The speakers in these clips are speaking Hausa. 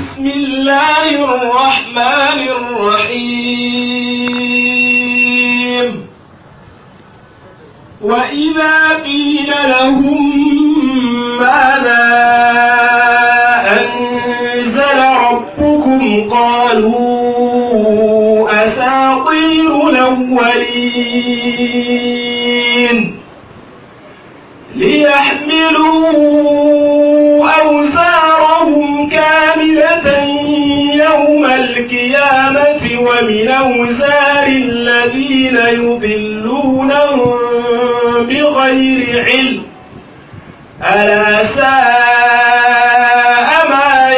بسم الله الرحمن الرحيم وإذا قيل لهم ماذا أنزل ربكم قالوا أساطير الأولين ليحملوا أوزارهم كاملة يوم القيامة ومن أوزار الذين يضلونهم بغير علم ألا ساء ما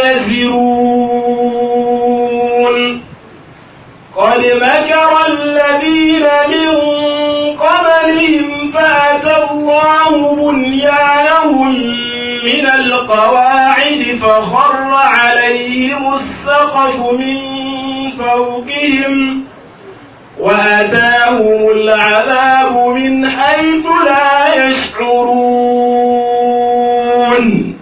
يزرون قد مكر الذين من قبلهم فأتى الله بنيانهم من القواعد فخر عليهم السقف من فوقهم وأتاهم العذاب من حيث لا يشعرون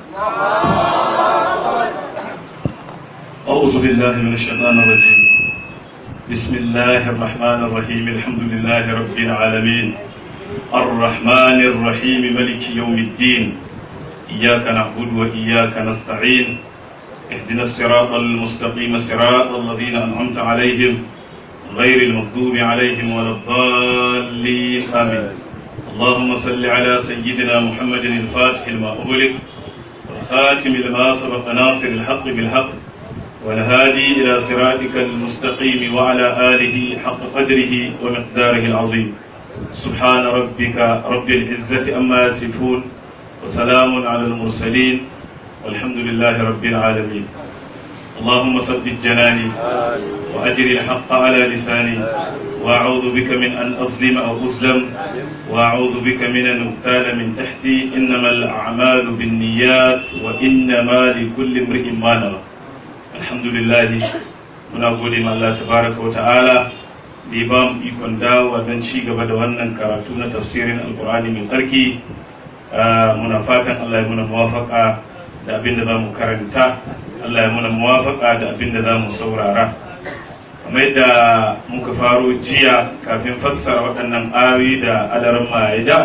أعوذ بالله من الشيطان الرجيم بسم الله الرحمن الرحيم الحمد لله رب العالمين الرحمن الرحيم ملك يوم الدين إياك نعبد وإياك نستعين اهدنا الصراط المستقيم صراط الذين أنعمت عليهم غير المغضوب عليهم ولا الضالين آمين اللهم صل على سيدنا محمد الفاتح لما أغلق والخاتم لما سبق ناصر الحق بالحق والهادي إلى صراطك المستقيم وعلى آله حق قدره ومقداره العظيم سبحان ربك رب العزة أما يصفون وسلام على المرسلين والحمد لله رب العالمين اللهم ثبت جناني وأجر الحق على لساني وأعوذ بك من أن أظلم أو أظلم وأعوذ بك من أن أغتال من تحتي إنما الأعمال بالنيات وإنما لكل امرئ ما نوى alhamdulillahi muna gode ma Allah tabaraka wa ta'ala da ya ba mu ikon dawowa don ci gaba da wannan karatu na tafsirin alkur'ani mai tsarki muna fatan Allah ya muna muwafaka da abin da za mu karanta Allah ya muna muwafaka da abin da za mu saurara kamar yadda muka faro jiya kafin fassara waɗannan ayoyi da adaran ya ja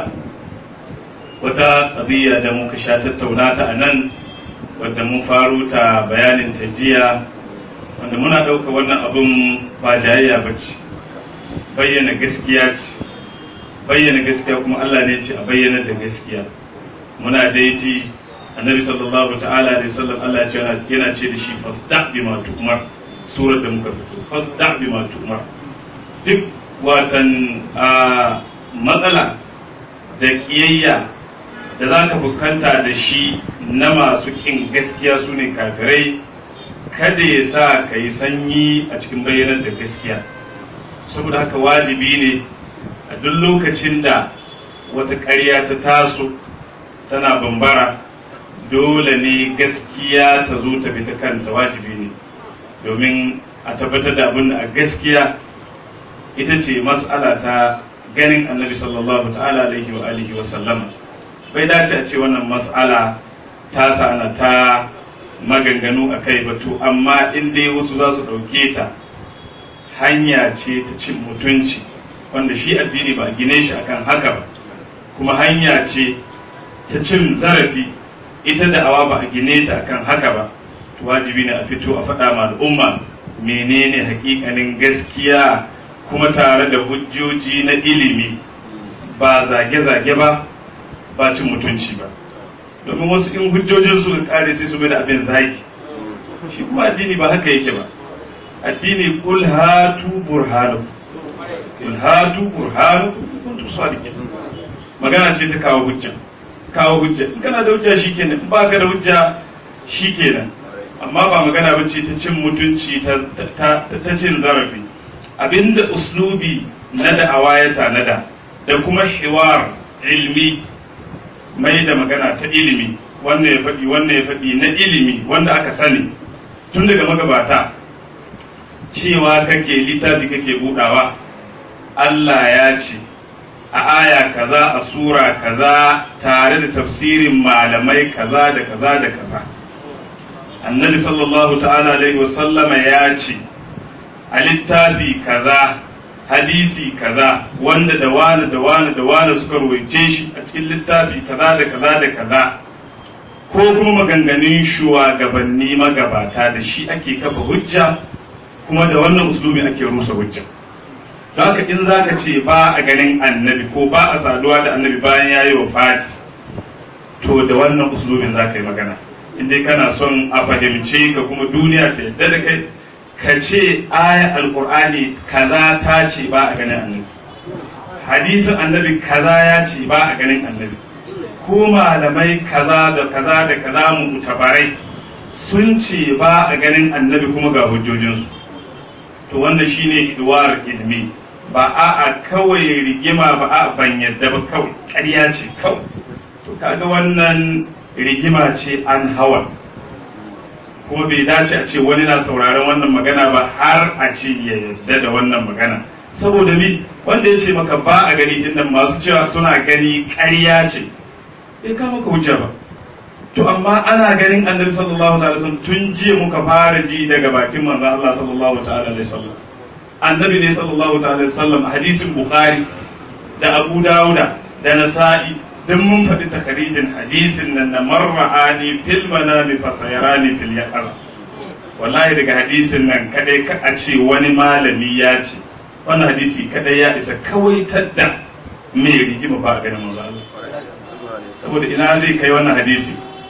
wata ƙabiya da muka sha tattauna ta a nan wadda mun faro ta bayanin ta jiya wanda muna ɗauka wannan abin ba jayayya ba ce bayyana gaskiya ce bayyana gaskiya kuma Allah ne ce a bayyana da gaskiya muna dai ji annabi sallallahu ta'ala da sallam Allah ce yana ce da shi fasda bi ma tu'mar surar da muka fito fasda bi ma tu'mar duk watan a matsala da kiyayya da za ka fuskanta da shi na masu kin gaskiya su ne kafirai kada ya sa ka yi sanyi a cikin bayyanar da gaskiya saboda haka wajibi ne a duk lokacin da wata ƙarya ta taso tana bambara dole ne gaskiya ta zo ta bi ta kanta wajibi ne domin a tabbatar da abin da a gaskiya ita ce mas'ala ta ganin annabi sallallahu ta'ala alaihi wa alihi wa sallama bai dace a ce wannan mas'ala ta sana ta maganganu a kai batu amma in dai wasu za su ɗauke ta hanya ce ta cin mutunci wanda shi addini ba gine shi akan haka ba kuma hanya ce ta cin zarafi ita da awa ba a gine ta akan haka ba wajibi ne a fito a faɗa ma al'umma menene hakikanin gaskiya kuma tare da hujjoji na ilimi ba zage-zage ba ba cin mutunci ba domin wasu in hujjojin su kare sai su da abin zagi shi kuma addini ba haka yake ba addini kul hatu burhanu kul hatu burhanu kuntum sadiqin magana ce ta kawo hujja kawo hujja in kana da hujja shikenan in baka da hujja shikenan amma ba magana ba ce ta cin mutunci ta cin zarafi abinda uslubi na da'awa ya tanada da kuma hiwar ilmi mai da magana ta ilimi wannan ya faɗi wannan ya faɗi na ilimi wanda aka sani tun daga magabata cewa kake littafi kake budawa Allah ya ce a aya kaza a sura kaza tare da tafsirin malamai kaza da kaza da kaza annabi sallallahu ta'ala alaihi wasallama ya ce a littafi kaza hadisi kaza wanda da wani da wani da wani suka ruwaice shi a cikin littafi kaza da kaza da kaza ko kuma maganganun shugabanni magabata da shi ake kafa hujja kuma da wannan uslubi ake rusa hujja don haka in za ka ce ba a ganin annabi ko ba a saduwa da annabi bayan ya yi wa fati to da wannan uslubin za ka yi magana in dai kana son a fahimce ka kuma duniya ta yadda da kai ka ce aya alkur'ani kaza ta ce ba a ganin annabi hadisin annabi kaza ya ce ba a ganin annabi ko malamai kaza da kaza da kaza mu tabarai sun ce ba a ganin annabi kuma ga hujjojinsu to wannan shine kiwar ilmi ba a a kawai rigima ba a ban yadda ba kawai ƙarya ce kawai to kaga wannan rigima ce an hawa kuma bai dace a ce wani na sauraron wannan magana ba har a ce ya yadda da wannan magana saboda mi wanda ya ce maka ba a gani din nan masu cewa suna gani ƙarya ce bai kama ka hujja ba to amma ana ganin annabi sallallahu alaihi wasallam tun jiya muka fara ji daga bakin manzon Allah sallallahu ta'ala alaihi wasallam annabi ne sallallahu ta'ala alaihi wasallam hadisin bukhari da abu dauda da nasa'i duk mun faɗi takarijin hadisin nan na marra'ani fil manami fasayarani fil yaqaza wallahi daga hadisin nan kadai ka a ce wani malami ya ce wannan hadisi kadai ya isa kawai tadda me rigima ba a ganin manzo Allah saboda ina zai kai wannan hadisi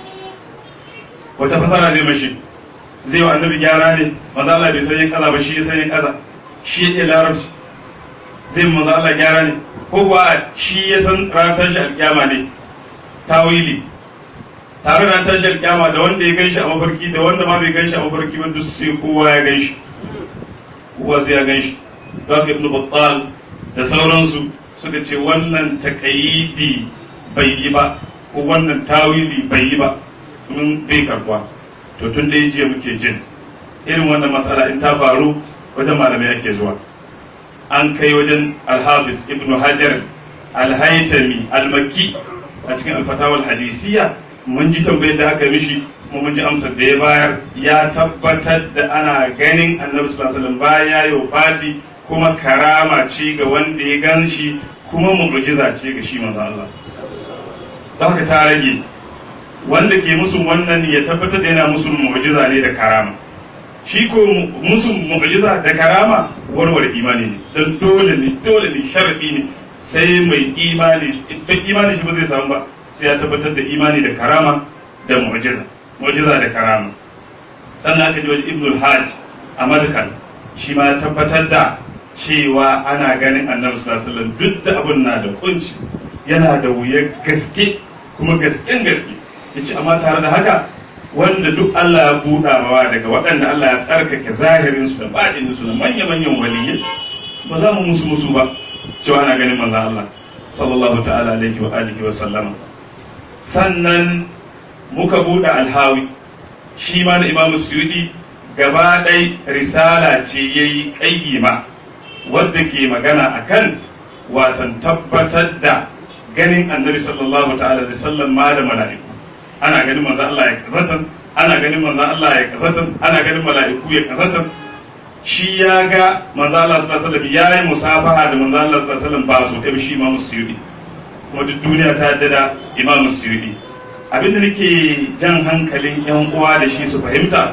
wata fasara zai mashi zai wa annabi gyara ne manzo Allah bai san yin kaza ba shi ya san yin kaza shi ya iya larabci zai manzo Allah gyara ne ko kuwa shi ya san ranar tashi alƙiyama ne tawili tare da tashi alƙiyama da wanda ya gan shi a mafarki da wanda ma bai gan shi a mafarki ba duk sai kowa ya gan shi kowa sai ya gan shi don ibnu battal da sauransu suka ce wannan takayidi bai yi ba ko wannan tawili bai yi ba mun bai karbuwa to tun da jiya muke jin irin wannan matsala in ta faru wajen malamai ake zuwa an kai wajen alhabis ibn hajar alhaitami almakki a cikin alfatawar hadisiya mun ji tambayar da aka mishi kuma mun ji amsar da ya bayar ya tabbatar da ana ganin annabi sallallahu alaihi wasallam baya yau fati kuma karama ce ga wanda ya gan shi kuma mu'jiza ce ga shi manzo Allah don haka ta rage wanda ke musu wannan ya tabbatar da yana musu mu'jiza ne da karama shi ko musu mu'jiza da karama warware imani ne don dole ne dole ne sharadi ne sai mai imani don imani shi ba zai samu ba sai ya tabbatar da imani da karama da mu'jiza mu'jiza da karama sannan aka ji wajen ibnul hajj a madkal shi ma ya tabbatar da cewa ana ganin annabi sallallahu alaihi wasallam duk da abun na da kunci yana da wuyar gaske kuma gasken gaske yace amma tare da haka wanda duk Allah ya buɗa mawa daga waɗanda Allah ya tsarkake zahirin su da baɗinin su da manya-manyan waliyyi ba za mu musu musu ba cewa ana ganin manzon Allah sallallahu ta'ala alaihi wa alihi wa sallama sannan muka buɗe alhawi shi ma na Imam Suyudi gaba ɗai risala ce yayi ƙayyima wadda ke magana akan watan tabbatar da ganin annabi sallallahu ta'ala da sallan ma da mala'iku ana ganin manzo Allah ya kazatan ana ganin manzo Allah ya kazatan ana ganin mala'iku ya kazatan shi ya ga manzo Allah sallallahu alaihi wasallam yayi musafaha da manzo Allah sallallahu alaihi wasallam ba su ɗaya shi Imam Suyudi kuma duk duniya ta yadda da Imam Suyudi abinda nake jan hankalin yan uwa da shi su fahimta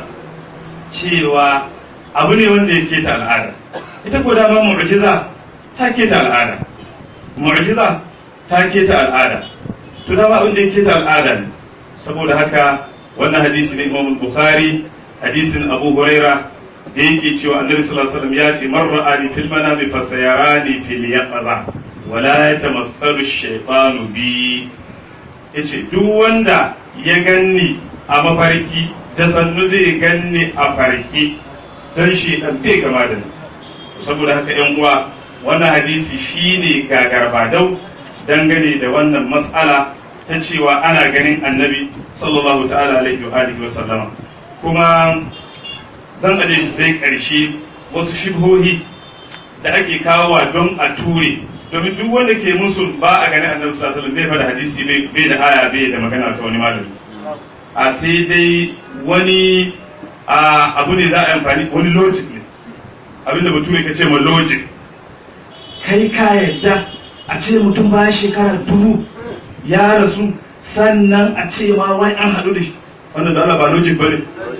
cewa abu ne wanda ya keta al'ada ita ko dama mu'jiza ta keta al'ada mu'jiza ta keta al'ada to dama abin da ya keta al'ada ne saboda haka wannan hadisi ne Imam Bukhari hadisin Abu Huraira da yake cewa Annabi sallallahu alaihi wasallam ya ce man ra'ani fil manami fasayarani fil yaqaza wala yatamathalu ash-shaytanu bi yace duk wanda ya ganni a mafarki da sannu zai ganni a farki don shi dan bai gama da ni saboda haka yan uwa wannan hadisi shine gagarbadau dangane da wannan mas'ala ta cewa ana ganin annabi sallallahu ta'ala alaihi wa alihi wa sallama kuma zan aje shi sai karshe wasu shibhohi da ake kawowa don a ture domin duk wanda ke musu ba a ganin annabi sallallahu alaihi wasallam bai fada hadisi bai da aya bai da magana ta wani malami a sai dai wani abu ne za a amfani wani logic ne abinda bature ka ce ma logic kai ka yadda a ce mutum bayan shekara dubu ya rasu sannan a ce ma wai an haɗu da shi wannan da Allah ba logic ba ne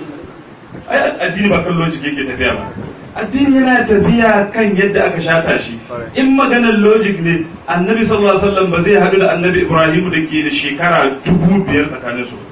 ai addini ba kan logic yake tafiya ba addini yana tafiya kan yadda aka shata shi in maganar logic ne annabi sallallahu alaihi wasallam ba zai haɗu da annabi ibrahim da ke da shekara dubu biyar tsakanin su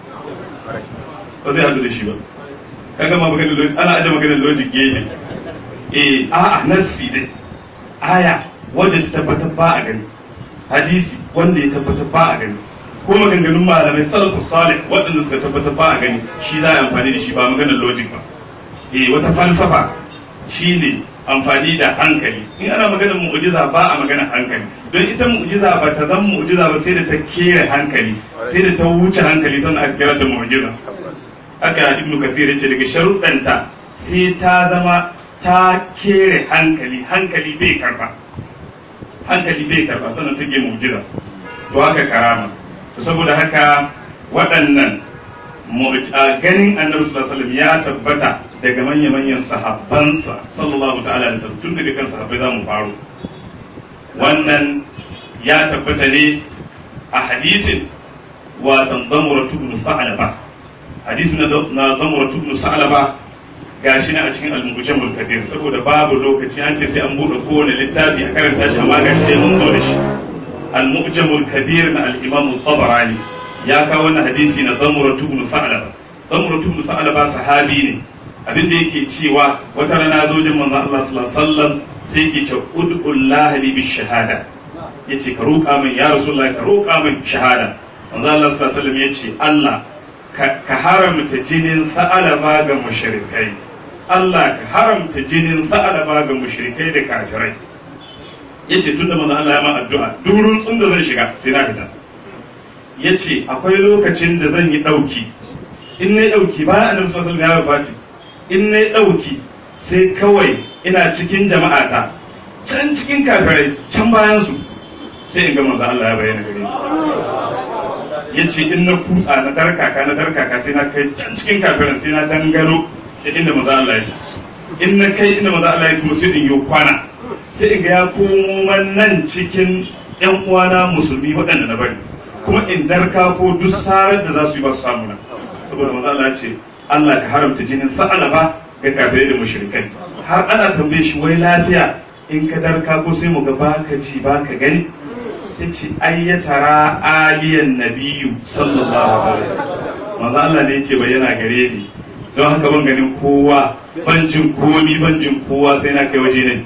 ba zai haɗu da shi ba kaga ma maganar logic ana aje maganar logic gefe eh a'a nassi dai aya wanda ta tabbatar ba a gani hadisi wanda ya tabbatar ba a gani ko maganganun malamai salafus salih waɗanda suka tabbatar ba a gani shi za a amfani da shi ba maganar logic ba eh wata falsafa shine amfani da hankali in ana maganar mu'jiza ba a maganar hankali don ita mu'jiza ba ta zama mu'jiza ba sai da ta kere hankali sai da ta wuce hankali sannan aka kira ta mu'jiza haka ibnu kathir yace daga sharuɗanta sai ta zama ta kere hankali hankali bai karba hankali bai karba sannan take mu'jiza to haka karama saboda haka waɗannan ganin annabi sallallahu alaihi ya tabbata daga manya-manyan sahabbansa sallallahu ta'ala alaihi wasallam tun daga kan sahabbai za mu faro wannan ya tabbata ne a hadisin watan damuratu ibn sa'laba hadisin na damuratu ibn sa'laba gashi na a cikin al-mujammal kabir saboda babu lokaci an ce sai an bude kowane littafi a karanta shi amma gashi dai mun zo da shi al-mujammal kabir na al-imam al-tabarani ya kawo wannan hadisi na damuratu ibn sa'laba damuratu ibn sa'laba sahabi ne abin da yake cewa wata rana zo jin manzo Allah sallallahu alaihi wasallam sai yake ce ud'ullahi li bi shahada yace ka roƙa min ya rasulullah ka roƙa min shahada manzo Allah sallallahu alaihi wasallam yace Allah ka haramta jinin sa'alaba ga mushrikai Allah ka haramta jinin sa'alaba ga mushrikai da kafirai yace tunda manzo Allah ya ma addu'a durun tsun da zan shiga sai na fita yace akwai lokacin da zan yi dauki in na dauki bayan annabi sallallahu alaihi wasallam ya wafati in na ɗauki sai kawai ina cikin jama'ata can cikin kafirai can bayansu sai in ga manzo Allah ya bayyana gare ni ya ce in na kutsa na darkaka na darkaka sai na kai can cikin kafirin sai na dangano da inda manzo Allah ya in na kai inda manzo Allah ya kuma sai in yi kwana sai in ga ya komo nan cikin yan uwana musulmi waɗanda na bari kuma in darka ko duk sarar da za su yi ba su samu na saboda manzo Allah ya ce Allah ka haramta jinin ba ga kafirai da mushrikai har ana tambaye shi wai lafiya in ka darka ko sai mu ga baka ji baka gani sai ce ai ya tara aliyan nabiyu sallallahu alaihi wasallam manzo Allah ne yake bayyana gare ni don haka ban ganin kowa ban jin komi ban jin kowa sai na kai waje ne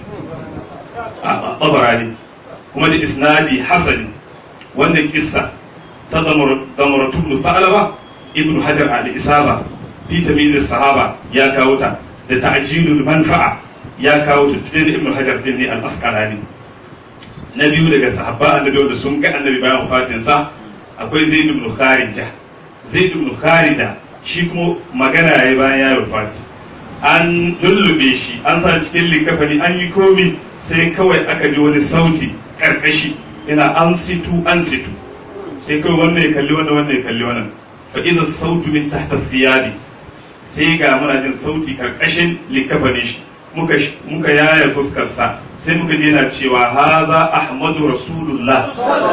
a tabarani kuma da isnadi hasani wannan kissa ta zamaratu ibn Fa'laba ibn Hajar al-Isaba fi tamyiz sahaba ya kawo ta da ta'jilul manfa'a ya kawo ta tudin ibn hajar din ne al-asqalani na biyu daga sahabba annabi da sun ga annabi bayan wafatin sa akwai zaid ibn kharija zaid ibn kharija shi kuma magana yayi bayan ya wafati an lullube shi an sa cikin likafani an yi komi sai kawai aka ji wani sauti karkashi yana an situ an situ sai kawai wannan ya kalli wannan wannan ya kalli wannan fa idza sautu min tahta thiyabi sai ga muna jin sauti karkashin likafani shi muka muka yaya fuskarsa sai muka je na cewa haza ahmadu rasulullah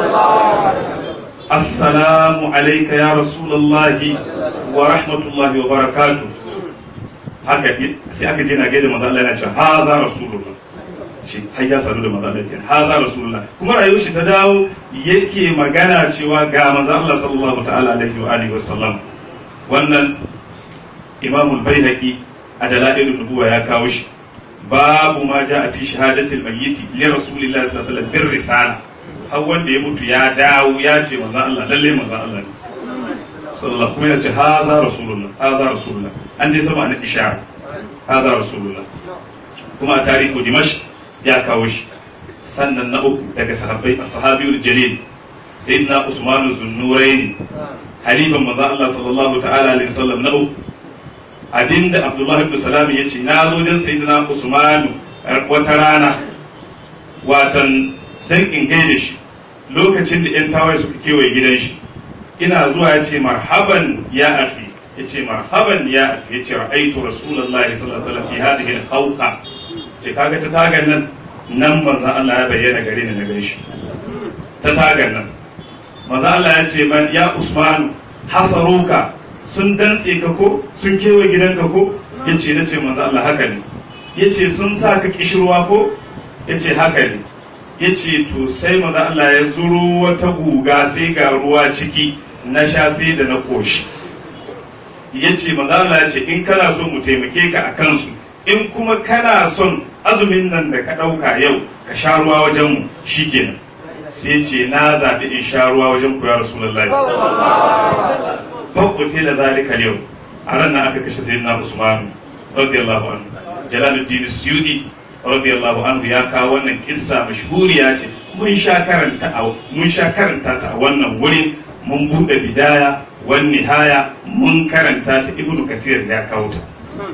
assalamu alayka ya rasulullah wa rahmatullahi wa barakatuh haka sai aka je na gaida manzo Allah yana cewa haza rasulullah shi har ya sadu da manzo Allah kenan haza rasulullah kuma rayuwar shi ta dawo yake magana cewa ga manzo Allah sallallahu ta'ala alaihi wa alihi wa sallam wannan imam al-baihaqi a dalailun nubuwa ya kawo shi babu ma ja a fi shahadatil mayyiti li rasulillahi sallallahu alaihi wasallam bir risala har wanda ya mutu ya dawo ya ce manzo Allah lalle manzo Allah ne sallallahu kuma ya ce haza rasulullah haza rasulullah an dai sama na ishara haza rasulullah kuma a tarihu dimash ya kawo shi sannan na uku daga sahabbai as-sahabiyul jalil sayyidina usman zunnuraini halifan manzo Allah sallallahu ta'ala alaihi wasallam na uku abinda Abdullah ibn Salam ya ce na zo dan sayyidina Usman wata rana watan dan in gaida shi lokacin da yan tawaye suka kewaye gidan shi ina zuwa ya ce marhaban ya akhi yace marhaban ya yace ra'aytu rasulullahi sallallahu alaihi wasallam fi hadhihi al-khawqa ce kaga ta tagan nan nan manzo Allah ya bayyana gare ni na gaishe ta tagan nan manzo Allah ya ce man ya Usman hasaruka sun dantse ka ko sun kewaye gidanka ko yace nace manzo Allah haka ne yace sun sa ka kishirwa ko yace haka ne yace to sai manzo Allah ya zuro wata guga sai ga ruwa ciki na sha sai da na koshi yace manzo Allah ya ce in kana so mu taimake ka a kansu in kuma kana son azumin nan da ka ɗauka yau ka sha ruwa wajen mu shikenan sai ce na zaɓi in sha ruwa wajen ku ya rasulullahi fakkuce da zalika yau a ran nan aka kashe sayyidina usman radiyallahu anhu jalaluddin suyudi radiyallahu anhu ya kawo wannan kissa mashhuriya ce mun sha karanta a mun sha karanta ta a wannan wurin mun bude bidaya wan nihaya mun karanta ta ibnu kathir ya kawo ta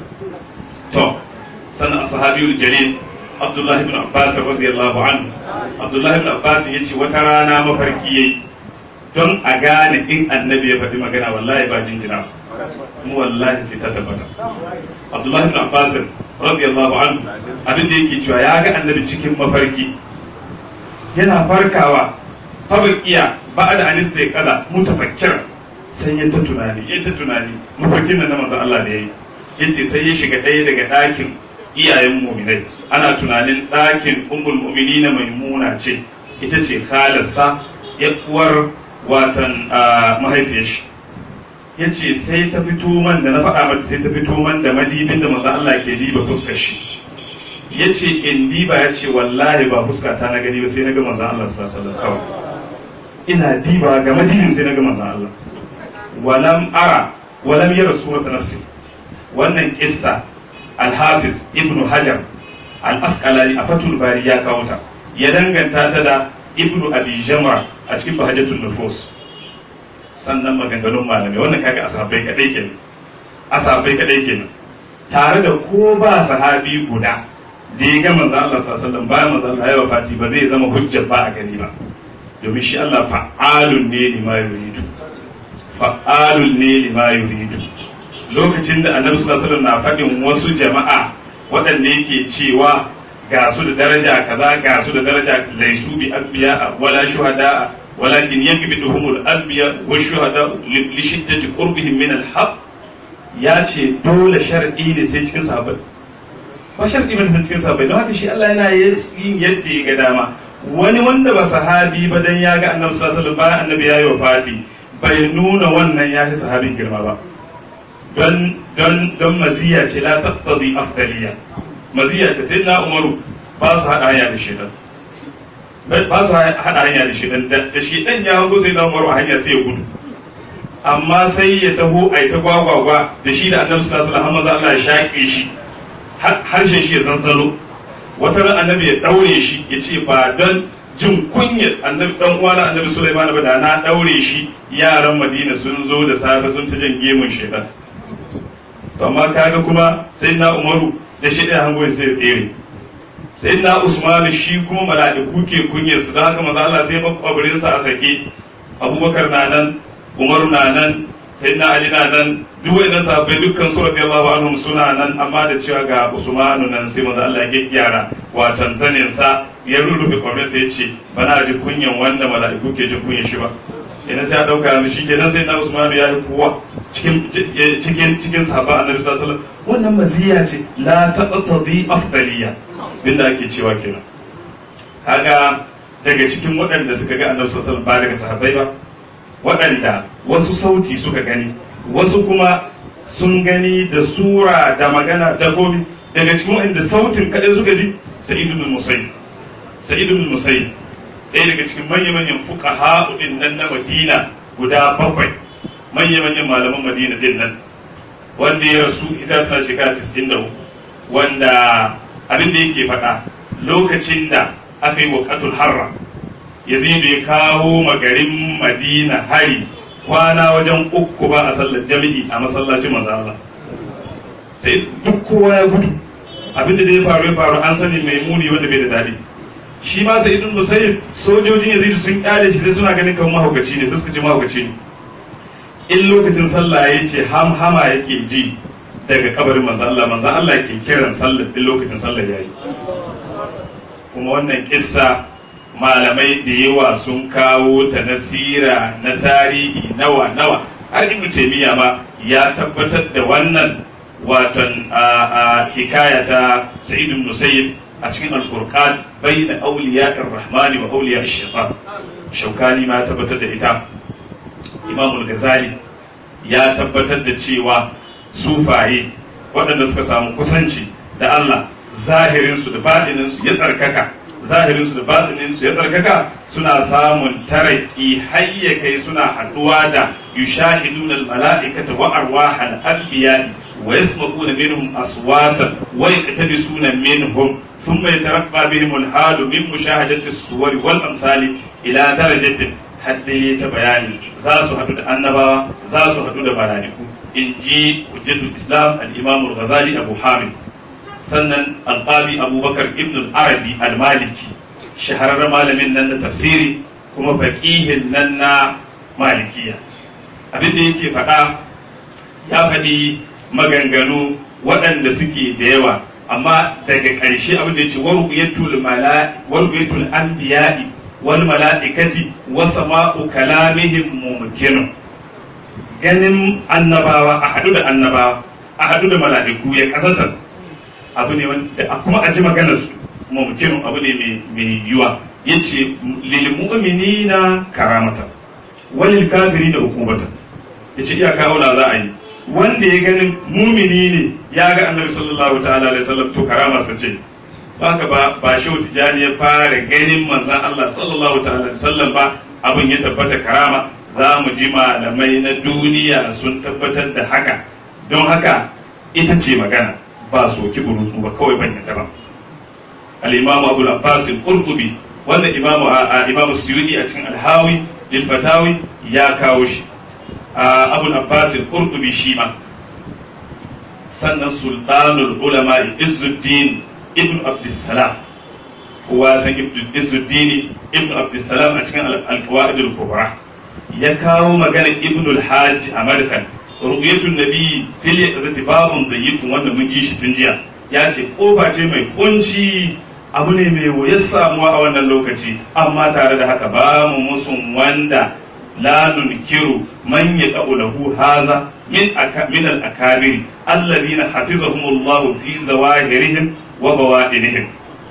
to sannan sahabiyul jalil abdullahi ibn abbas radiyallahu anhu abdullahi ibn abbas yace wata rana mafarki yayi don a gane in annabi ya faɗi magana wallahi ba jinjina mu wallahi sai ta tabbata abdullahi ibn abbas radiyallahu anhu abin da yake cewa ya ga annabi cikin mafarki yana farkawa fabakiya ba'da an kada mutafakkira sai ya ta tunani ya ta tunani mafarkin nan na manzon Allah da yayi yace sai ya shiga ɗaya daga ɗakin iyayen muminai ana tunanin ɗakin ummul mu'minina maimuna ce ita ce khalarsa ya uwar watan mahaifiyar shi ya ce sai ta fito man da na faɗa mata sai ta fito man da madibin da manzo Allah ke diba fuskar shi ya ce in diba ya ce wallahi ba fuska ta na gani ba sai na ga manzo Allah sallallahu alaihi wasallam kawai ina diba ga madibin sai na ga manzo Allah walam ara walam yara surata nafsi wannan kissa al-hafiz ibnu hajar al-asqalani a fatul bari ya kawo ta ya danganta ta da ibnu abi jamra a cikin bahajjatul nufus sannan maganganun malamai wannan kaga asabai kadai kenan asabai kadai kenan tare da ko ba sahabi guda da ya ga manzo Allah sallallahu alaihi wasallam ba manzo Allah ya wafati ba zai zama hujja ba a gani ba domin shi Allah fa'alun ne lima yuridu fa'alun ne lima yuridu lokacin da annabi sallallahu alaihi wasallam na faɗin wasu jama'a waɗanda yake cewa ga su da daraja kaza ga su da daraja laisu bi anbiya wala shuhada walakin yakbiduhumul anbiya wa shuhada li shiddati qurbihim min al-haq ya ce dole shar'i ne sai cikin sahabbai ba shar'i ba sai cikin sahabbai don haka shi Allah yana yin yadda ya ga dama wani wanda ba sahabi ba dan ya ga annabi sallallahu alaihi wasallam bayan annabi ya yi wafati bai nuna wannan ya fi sahabin girma ba don don don maziya ce la taqtadi afdaliya maziya ce sai na umaru ba su haɗa hanya da shedan ba su haɗa hanya da shedan da shedan ya hago sai na umaru a hanya sai ya gudu amma sai ya taho a ta gwagwagwa da shi da annabi sallallahu alaihi wasallam Allah ya shaƙe shi harshen shi ya zanzaro wata ran annabi ya daure shi ya ce ba don jin kunyar annabi dan uwana annabi Sulaiman ba da na daure shi yaran Madina sun zo da safe sun ta jan gemun shedan to amma kaga kuma sai na Umaru da shi ɗaya hango sai ya tsere sai na Usman shi kuma mala'iku ke kunyar su don haka maza Allah sai makwabirin sa a sake Abubakar na nan Umaru na nan sai na Ali na nan duk wa'annan sahabbai dukkan su radiyallahu anhum suna nan amma da cewa ga Usmanu nan sai maza Allah ya gyara watan zanin sa ya rurrufe kwamin sai ya ce bana ji kunyan wanda mala'iku ke jin kunyan shi ba idan sai a dauka yanzu shi kenan sai na Usmanu ya yi kowa cikin cikin cikin sahaba annabi sallallahu alaihi wasallam wannan maziya ce la taqtadi afdaliya binda ake cewa kenan kaga daga cikin waɗanda suka ga annabi sallallahu alaihi wasallam ba daga sahabbai ba waɗanda wasu sauti suka gani wasu kuma sun gani da sura da magana da gobe daga cikin waɗanda sautin kaɗai suka ji sa'id ibn musayyib sa'id ibn musayyib ɗaya daga cikin manya-manyan fuqaha din nan na Madina guda bakwai manya-manyan malaman Madina din nan wanda ya rasu ita tana shekara 94 wanda abin da yake faɗa lokacin da aka yi waƙatul harra yazidu ya kawo magarin madina hari kwana wajen uku ba a sallar jami'i a masallacin manzo Allah sai duk kowa ya gudu abinda da ya faru ya faru an sani mai muni wanda bai da dadi shi ma sai ibn musayyib sojojin yazidu sun kyale shi sai suna ganin kamar mahaukaci ne sai suka ce mahaukaci ne in lokacin sallah ya ce ham hama yake ji daga kabarin manzan Allah manzan Allah ke kiran sallah in lokacin sallah ya yi kuma wannan kissa malamai da yawa sun kawo ta nasira na tarihi nawa nawa har ibn taymiya ma ya tabbatar da wannan watan a hikaya ta sa'id ibn musayyib a cikin al-furqan bayna awliya ar-rahman wa awliya ash-shaytan shaukani ma tabbatar da ita imam al-ghazali ya tabbatar da cewa sufaye waɗanda suka samu kusanci da Allah zahirinsu da baɗininsu ya tsarkaka zahirinsu da baɗininsu ya tsarkaka suna samun taraki hayya kai suna haɗuwa da yushahiduna al-mala'ikata wa arwahal anbiya wa yasma'una minhum aswatan wa yaqtabisuna minhum thumma yataraqqa bihim al-halu min mushahadati as-suwar wal amsali ila darajatin hadda ya ta bayani za su haɗu da annabawa za su haɗu da malaiku in ji hujjatul islam al-imam al-ghazali abu hamid sannan alqadi abubakar ibn al-arabi al-maliki shahararren malamin nan na tafsiri kuma faqihin nan na malikiya abin da yake faɗa ya faɗi maganganu waɗanda suke da yawa amma daga ƙarshe abin da ya ce waru'yatul anbiya'i wal mala'ikati wa sama'u kalamihim mumkinun ganin annabawa a haɗu da annabawa a haɗu da mala'iku ya kasantar abu ne wanda kuma a ji maganar su mumkinun abu ne mai yiwa yace lil mu'minina karamata walil kafirina hukumata yace iyaka aula za a yi wanda ya ganin mumini ne ya ga annabi sallallahu ta'ala alaihi wasallam to karama sa ce haka ba ba shi tijani ya fara ganin manzon Allah sallallahu ta'ala alaihi wasallam ba abin ya tabbata karama za mu ji malamai na duniya sun tabbatar da haka don haka ita ce magana ba soki burutsu ba kawai ban yadda ba al-imam Abu al-Abbas al-Qurtubi wanda imamu imamu Suyuti a cikin al-Hawi lil Fatawi ya kawo shi abul abbas al-qurtubi shi ma sannan sultanul ulama izzuddin ibn abdussalam kowa san izzuddin ibn abdussalam a cikin al-qawaid al-kubra ya kawo magana ibn al-hajj a madkan ru'yatun nabi fil yaqzati babun dayyib wanda mun ji shi tun jiya ya ce kofa ce mai kunci abu ne mai wuyar samuwa a wannan lokaci amma tare da haka ba mu musun wanda لا ننكر من يقع له هذا من أك... من الأكابر الذين حفظهم الله في زواهرهم وبوائنهم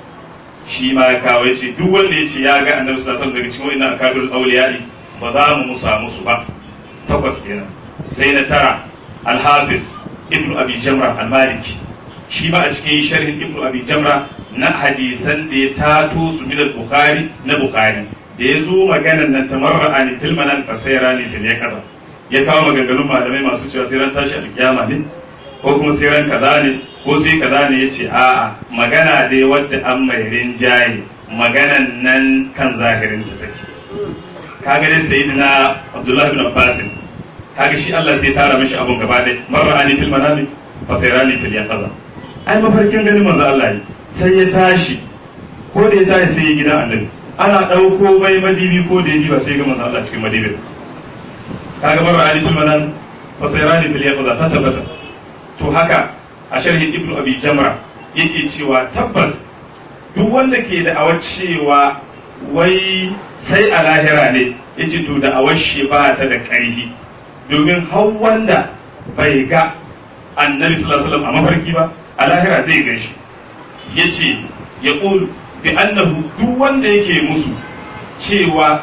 shi ma ya kawo ya ce duk wanda ya ce ya ga annabi sallallahu alaihi wasallam daga cikin wannan akabirul awliya'i ba za mu musa musu ba takwas kenan sai na tara al-hafiz ibnu abi jamra al-maliki shi ma a cikin sharhin ibnu abi jamra na hadisan da ya tato su min al-bukhari na bukhari da ya zo maganan nan tamarra ani fil manan fasaira ne fil ya kasa ya kawo maganganun malamai masu cewa sai ran tashi alkiyama ne ko kuma sai ran kaza ne ko sai kaza ne yace a'a magana dai wadda an mai rinjaye maganan nan kan zahirin ta take kaga dai sayyidina abdullahi ibn abbas kaga shi Allah sai tara mishi abun gaba dai marra ani fil manami fasaira ne fil ya kasa ai mafarkin ganin manzo Allah ne sai ya tashi ko da ya tashi sai ya gidan annabi ana ɗauko mai madibi ko da ya ba sai ga manzo Allah cikin madibin kaga mara ali fil manan fasairani fil yaqza ta tabbata to haka a sharhin ibnu abi jamra yake cewa tabbas duk wanda ke da awar cewa wai sai a lahira ne yace to da awar shi ba ta da ƙarfi domin har wanda bai ga annabi sallallahu alaihi wasallam a mafarki ba a lahira zai gan shi yace ya bi annahu duk wanda yake musu cewa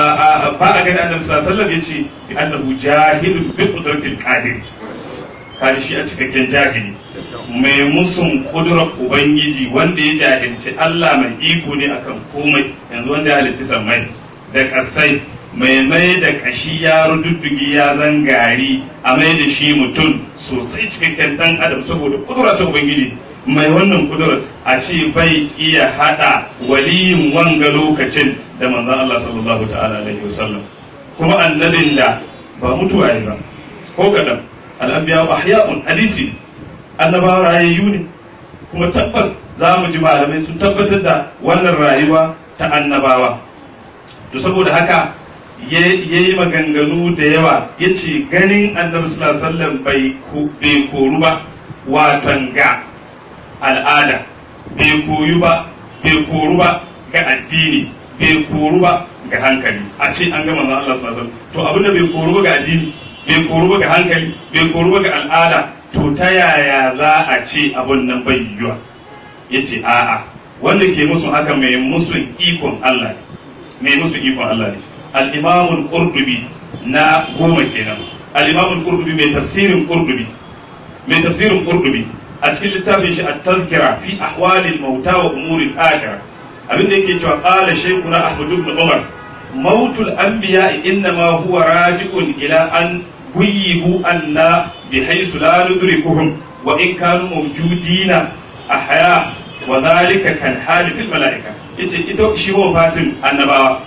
ba a gani annabi sallallahu alaihi wasallam yace bi annahu jahilun bi qudratil qadir kaji shi a cikakken jahili mai musun kudurar ubangiji wanda ya jahilci Allah mai iko ne akan komai yanzu wanda ya halitta sammai da kasai mai mai da kashi ya rududdugi ya zangari a mai da shi mutum sosai cikakken dan adam saboda kudura ta ubangiji mai wannan kudurar a ce bai iya hada waliyin wanga lokacin da manzon Allah sallallahu ta'ala alaihi wasallam kuma annabin da ba mutuwa ba ko kadan al'anbiya ahya'un hadisi annabawa rayayyu ne kuma tabbas za mu ji malamai sun tabbatar da wannan rayuwa ta annabawa to saboda haka ya yi maganganu da yawa ya ce ganin annabi sallallahu alaihi wasallam bai koru ba watan ga al'ada bai koyu ba bai koru ba ga addini bai koru ba ga hankali a ce an gama Allah sallallahu alaihi wasallam to abinda bai koru ba ga addini bai koru ba ga hankali bai koru ba ga al'ada to ta yaya za a ce abun nan bai yiwuwa ya ce a'a wanda ke musu haka mai musu ikon Allah mai musu ikon Allah ne al-imamul qurtubi na goma kenan al-imamul qurtubi mai tafsirin qurtubi mai tafsirin qurtubi a cikin littafin shi at-tazkira fi ahwalil mauta wa umuril akhirah abinda yake cewa qala shaykhuna ahmad ibn umar mautul anbiya innama huwa raji'un ila an guyyibu anna bihaythu la nudrikuhum wa in kanu mawjudina ahya wa dhalika kal hali fil malaika yace ita shi fatin annabawa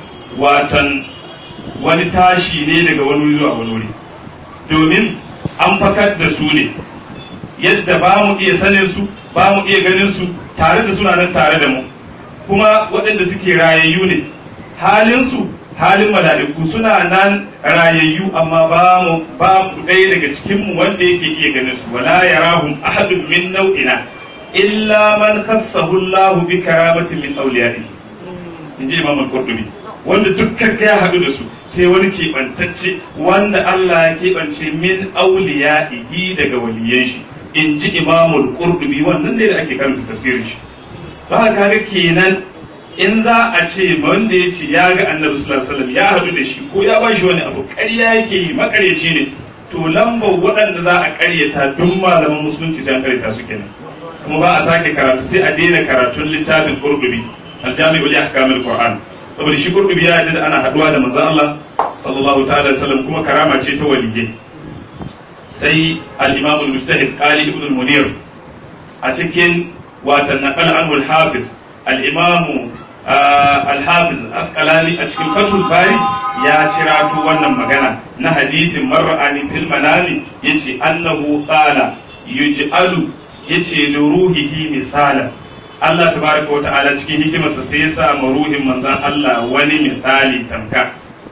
watan wani tashi ne daga wani zuwa wani wuri domin an fakar da su ne yadda ba mu iya sanin su ba mu iya ganin su tare da suna nan tare da mu kuma waɗanda suke rayayyu ne halinsu halin mala'iku suna nan rayayyu amma ba mu ba mu ɗaya daga cikin mu wanda yake iya ganin su wala yarahum ahadun min nau'ina illa man khassahu Allahu bi karamatin min awliyaihi inji Imam al-Qurtubi wanda dukkan ya haɗu da su sai wani keɓantacce wanda Allah ya keɓance min awliyaihi daga waliyan shi inji Imam al-Qurtubi wannan ne da ake karanta tafsirin shi ba kaga kenan in za a ce wanda ya ce ya ga annabi sallallahu alaihi wasallam ya haɗu da shi ko ya ba shi wani abu ƙarya yake yi makaryaci ne to lambar waɗanda za a ƙaryata duk malaman musulunci sai an ƙaryata su kenan kuma ba a sake karatu sai a daina karatun littafin qurdubi aljami'u li ahkamil qur'an saboda shi qurdubi ya yarda da ana haɗuwa da manzon Allah sallallahu ta'ala alaihi wasallam kuma karama ce ta waliyyi sai al-imam al-mujtahid qali ibn al-munir a cikin watan naqal anhu al-hafiz al-imam al-hafiz asqalani a cikin fatul bari ya cirato wannan magana na hadisin mar'ani fil manami yace annahu qala yuj'alu yace li ruhihi mithala Allah tabaraka wa ta'ala cikin hikimarsa sai ya sa ruhin manzon Allah wani misali tamka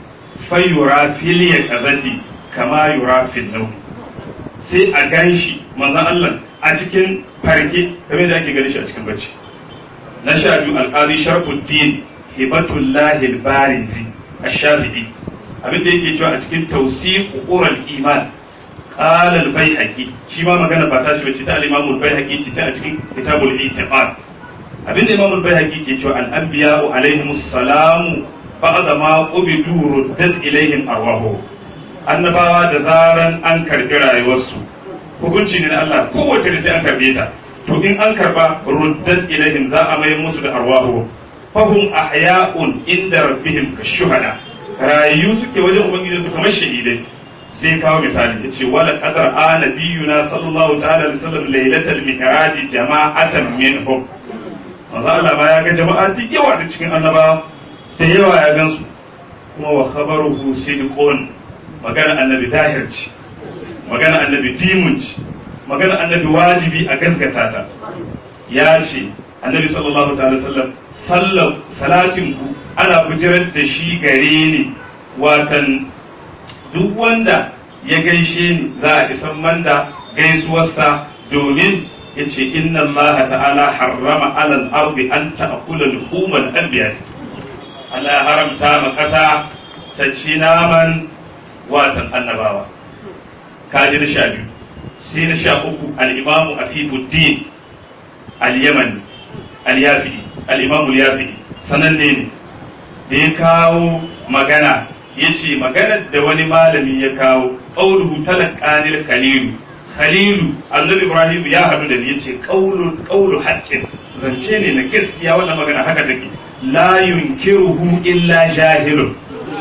fayura fil yaqazati kama yura fil nawm sai a ganshi manzon Allah a cikin farke kamar da ake gani shi a cikin bacci na sha biyu alƙali sharfuddin hibatullahi al-barizi ash-shafi'i abin da yake cewa a cikin tawsiq ural iman qala al-baihaqi shi ma magana ba ta shi bace ta al-imam al-baihaqi ce ta a cikin kitabul i'tiqad abin da imam al-baihaqi ke cewa al-anbiya alaihimus salamu ba'da ma qubidu ruddat ilaihim arwahu annabawa da zaran an karbi rayuwarsu hukunci ne na Allah kowace da sai an karbe ta to in an karba ruddat ilaihim za a mai musu da arwahu fahum ahya'un inda rabbihim kashuhada rayu suke wajen ubangiji su kamar shahidai sai kawo misali yace wala qadar ana biyuna sallallahu ta'ala alaihi wasallam lailatal mi'raj jama'atan minhum manzo Allah ma ya ga jama'a duk yawa da cikin annabawa da yawa ya gansu kuma wa khabaruhu sidqun magana annabi dahir ce magana annabi dimun ce magana annabi wajibi a gaskata ta ya ce annabi sallallahu ta'ala sallam sallam salatin ku ana bujirar da shi gare ni watan duk wanda ya gaishe ni za a isan manda gaisuwarsa domin ya ce inna allaha ta'ala harrama alal ardi an ta'kula luhumal anbiya Allah ya haramta ma ƙasa ta ci naman watan annabawa kaji na sha biyu sai na sha uku al'imamu afifuddin al-yamani al-yafi'i al-imamu al-yafi'i sananne ne da ya kawo magana ya ce maganar da wani malami ya kawo ƙauluhu talaqanil khalilu khalilu annabi ibrahim ya haɗu da ni ya ce ƙaulu haƙƙin zance ne na gaskiya wannan magana haka take la yunkiruhu illa jahilun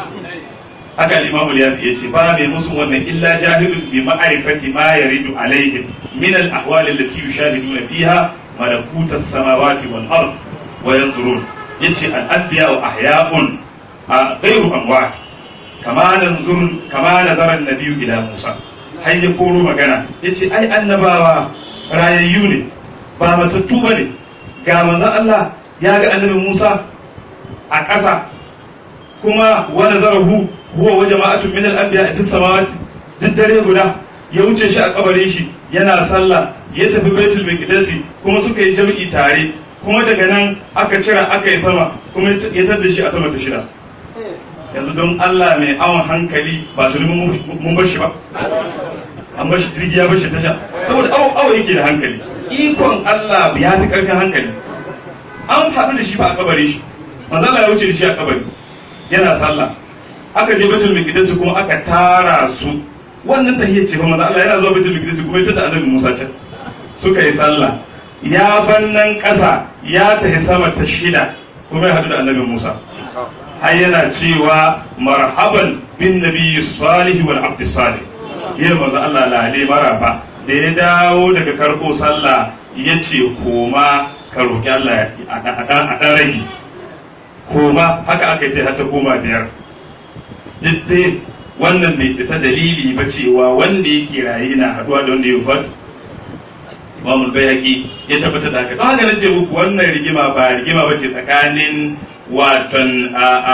haka al-imam al-yafi yace ba mai musu wannan illa jahilun bi ma'rifati ma yaridu alaihim min al-ahwal allati yushahiduna fiha malakut as-samawati wal ard wa yanzurun yace al-anbiya wa ahya'un ghayru amwat kama nanzur kama nazara an-nabiy ila Musa har ya koro magana yace ai annabawa rayayyu ne ba matattu bane ga manzon Allah ya ga annabi Musa a ƙasa kuma wa nazarahu huwa wa jama'atun min al-anbiya fi samawati duk dare guda ya wuce shi a kabarin shi yana sallah ya tafi baitul miqdisi kuma suka yi jam'i tare kuma daga nan aka cira aka yi sama kuma ya tada shi a sama ta shida yanzu don Allah mai awon hankali ba tuni mun bar shi ba an bar shi jirgi ya bar shi tasha saboda awo awo yake da hankali ikon Allah ya fi karfin hankali an haɗu da shi ba a kabari shi manzo Allah ya wuce da shi a kabari yana sallah aka je baitul miqdis kuma aka tara su wannan tahiyyar ce fa manzo Allah yana zuwa baitul miqdis kuma ya tada annabi Musa can suka yi sallah ya bannan ƙasa ya tafi sama ta shida kuma ya haɗu da annabi Musa har yana cewa marhaban bin nabiyyi salih wal abd salih yin manzo Allah lale maraba da ya dawo daga karko sallah ya ce koma ka roƙi Allah a ɗan rage koma haka aka ce har ta koma biyar duk wannan bai isa dalili ba cewa wanda yake raye na haɗuwa da wanda ya wufat imamul bayhaqi ya tabbata da haka don haka nace muku wannan rigima ba rigima ba ce tsakanin watan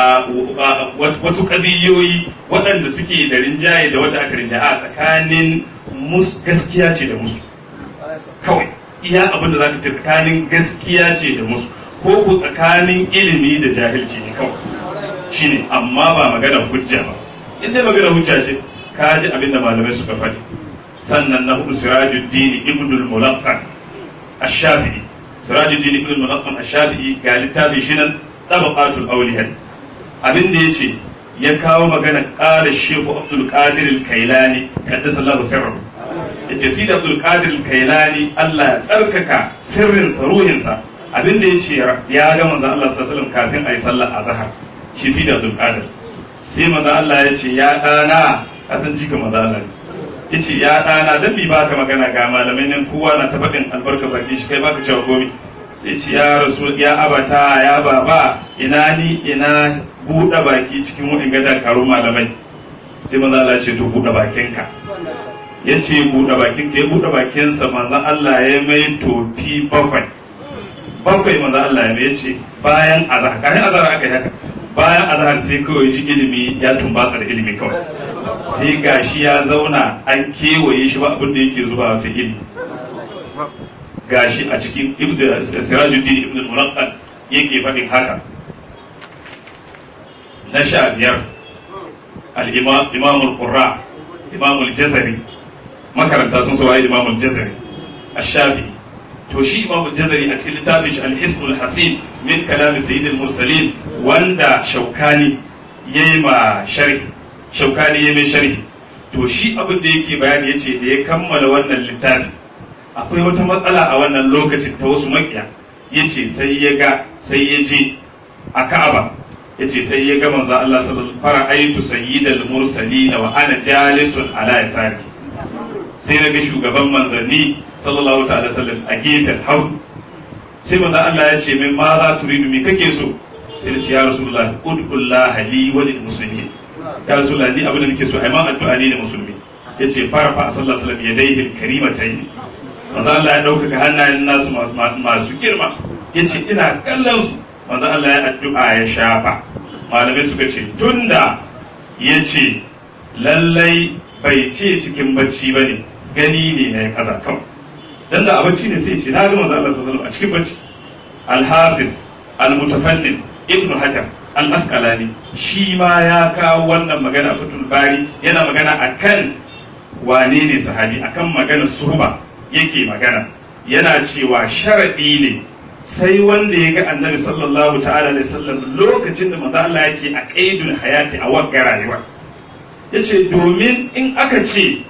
wasu kadiyoyi waɗanda suke da rinjaye da wanda aka rinjaye a tsakanin gaskiya ce da musu kawai iya abin da za ka ce tsakanin gaskiya ce da musu ko ku tsakanin ilimi da jahilci ne kawai shine amma ba magana hujja ba in dai magana hujja ce ka ji abin da malamai suka faɗi sannan na hudu sirajuddin ibn al-mulaqqan ash-shafi'i sirajuddin ibn al-mulaqqan ash-shafi'i ga littafin shi nan tabaqatul awliya abin da yace ya kawo magana qala shehu abdul qadir al-kailani qaddasa Allahu sirrahu yace sida abdul qadir al-kailani Allah ya tsarkaka sirrin sa ruhin sa abin da yace ya ga manzon Allah sallallahu alaihi wasallam kafin ayi sallar azhar shi sida abdul qadir sai manzon Allah ya ce ya dana kasan jika manzon Allah yace ya ɗana dan bi baka magana ga malamai nan kowa na ta faɗin albarka baki shi kai baka cewa komi sai ce ya rasu ya abata ya baba ina ni ina buɗe baki cikin wani gada karo malamai sai manzo Allah ce to buɗe bakinka ya ce buɗe bakinka ya buɗe bakinsa manzo Allah ya mai tofi bakwai bakwai manzo Allah ya mai ce bayan azhar kafin azhar aka yi haka bayan azhar sai kawai ji ilimi ya tumbatsa da ilimi kawai sai gashi ya zauna an kewaye shi ba abin da yake zuba sai ilimi gashi a cikin sirajuddin ibn al-mulaqqan yake faɗin haka na sha biyar al-imam al-qurra imam al-jazari makaranta sun sawaye imam al-jazari ash-shafi'i to shi imam jazari a cikin littafin shi al-hisn al-hasin min kalam sayyid al-mursalin wanda shaukani yayi ma sharhi shaukani yayi mai sharhi to shi abin da yake bayani yace da ya kammala wannan littafi akwai wata matsala a wannan lokacin ta wasu makiya yace sai ya ga sai ya je a Ka'aba yace sai ya ga manzo Allah sallallahu alaihi wasallam fara'aitu sayyidal mursalin wa ana jalisun ala yasari sai na ga shugaban manzanni sallallahu ta'ala sallam a gefen hau sai manzo Allah ya ce min ma za turidu me kake so sai na ce ya rasulullahi ud'ullah li wa lil muslimin ya rasulullahi ni abin da nake so ai ma addu'a ne da musulmi yace fara fa sallallahu alaihi wasallam yadayhi karimatayn manzo Allah ya dauka hannayen nasu masu girma yace ina kallon su manzo Allah ya addu'a ya shafa malamai suka ce tunda yace lallai bai ce cikin bacci ba ne gani ne na ya kaza kawai dan da a bacci ne sai ce na ga manzo Allah sallallahu a cikin bacci al-hafiz al-mutafannid ibnu hajar al-asqalani shi ma ya kawo wannan magana fatul bari yana magana akan wane ne sahabi akan magana suhba yake magana yana cewa sharadi ne sai wanda ya ga annabi sallallahu ta'ala alaihi wasallam lokacin da manzo Allah yake a qaidul hayati a wagga rayuwa yace domin in aka ce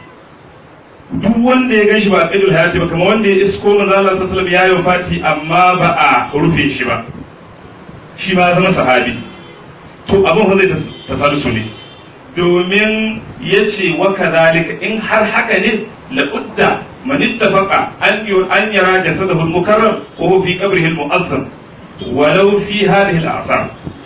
duk wanda ya gan shi ba qaidul hayati ba kamar wanda ya isko manzo Allah sallallahu alaihi wasallam ya yi fati amma ba a rufe shi ba shi ma zama sahabi to abin fa zai tasadusu ne domin ya ce wa kadhalika in har haka ne laqudda man ittafaqa an an yara jasadahu al-mukarram wa huwa fi qabrihi al-mu'azzam ولو في هذه الأعصار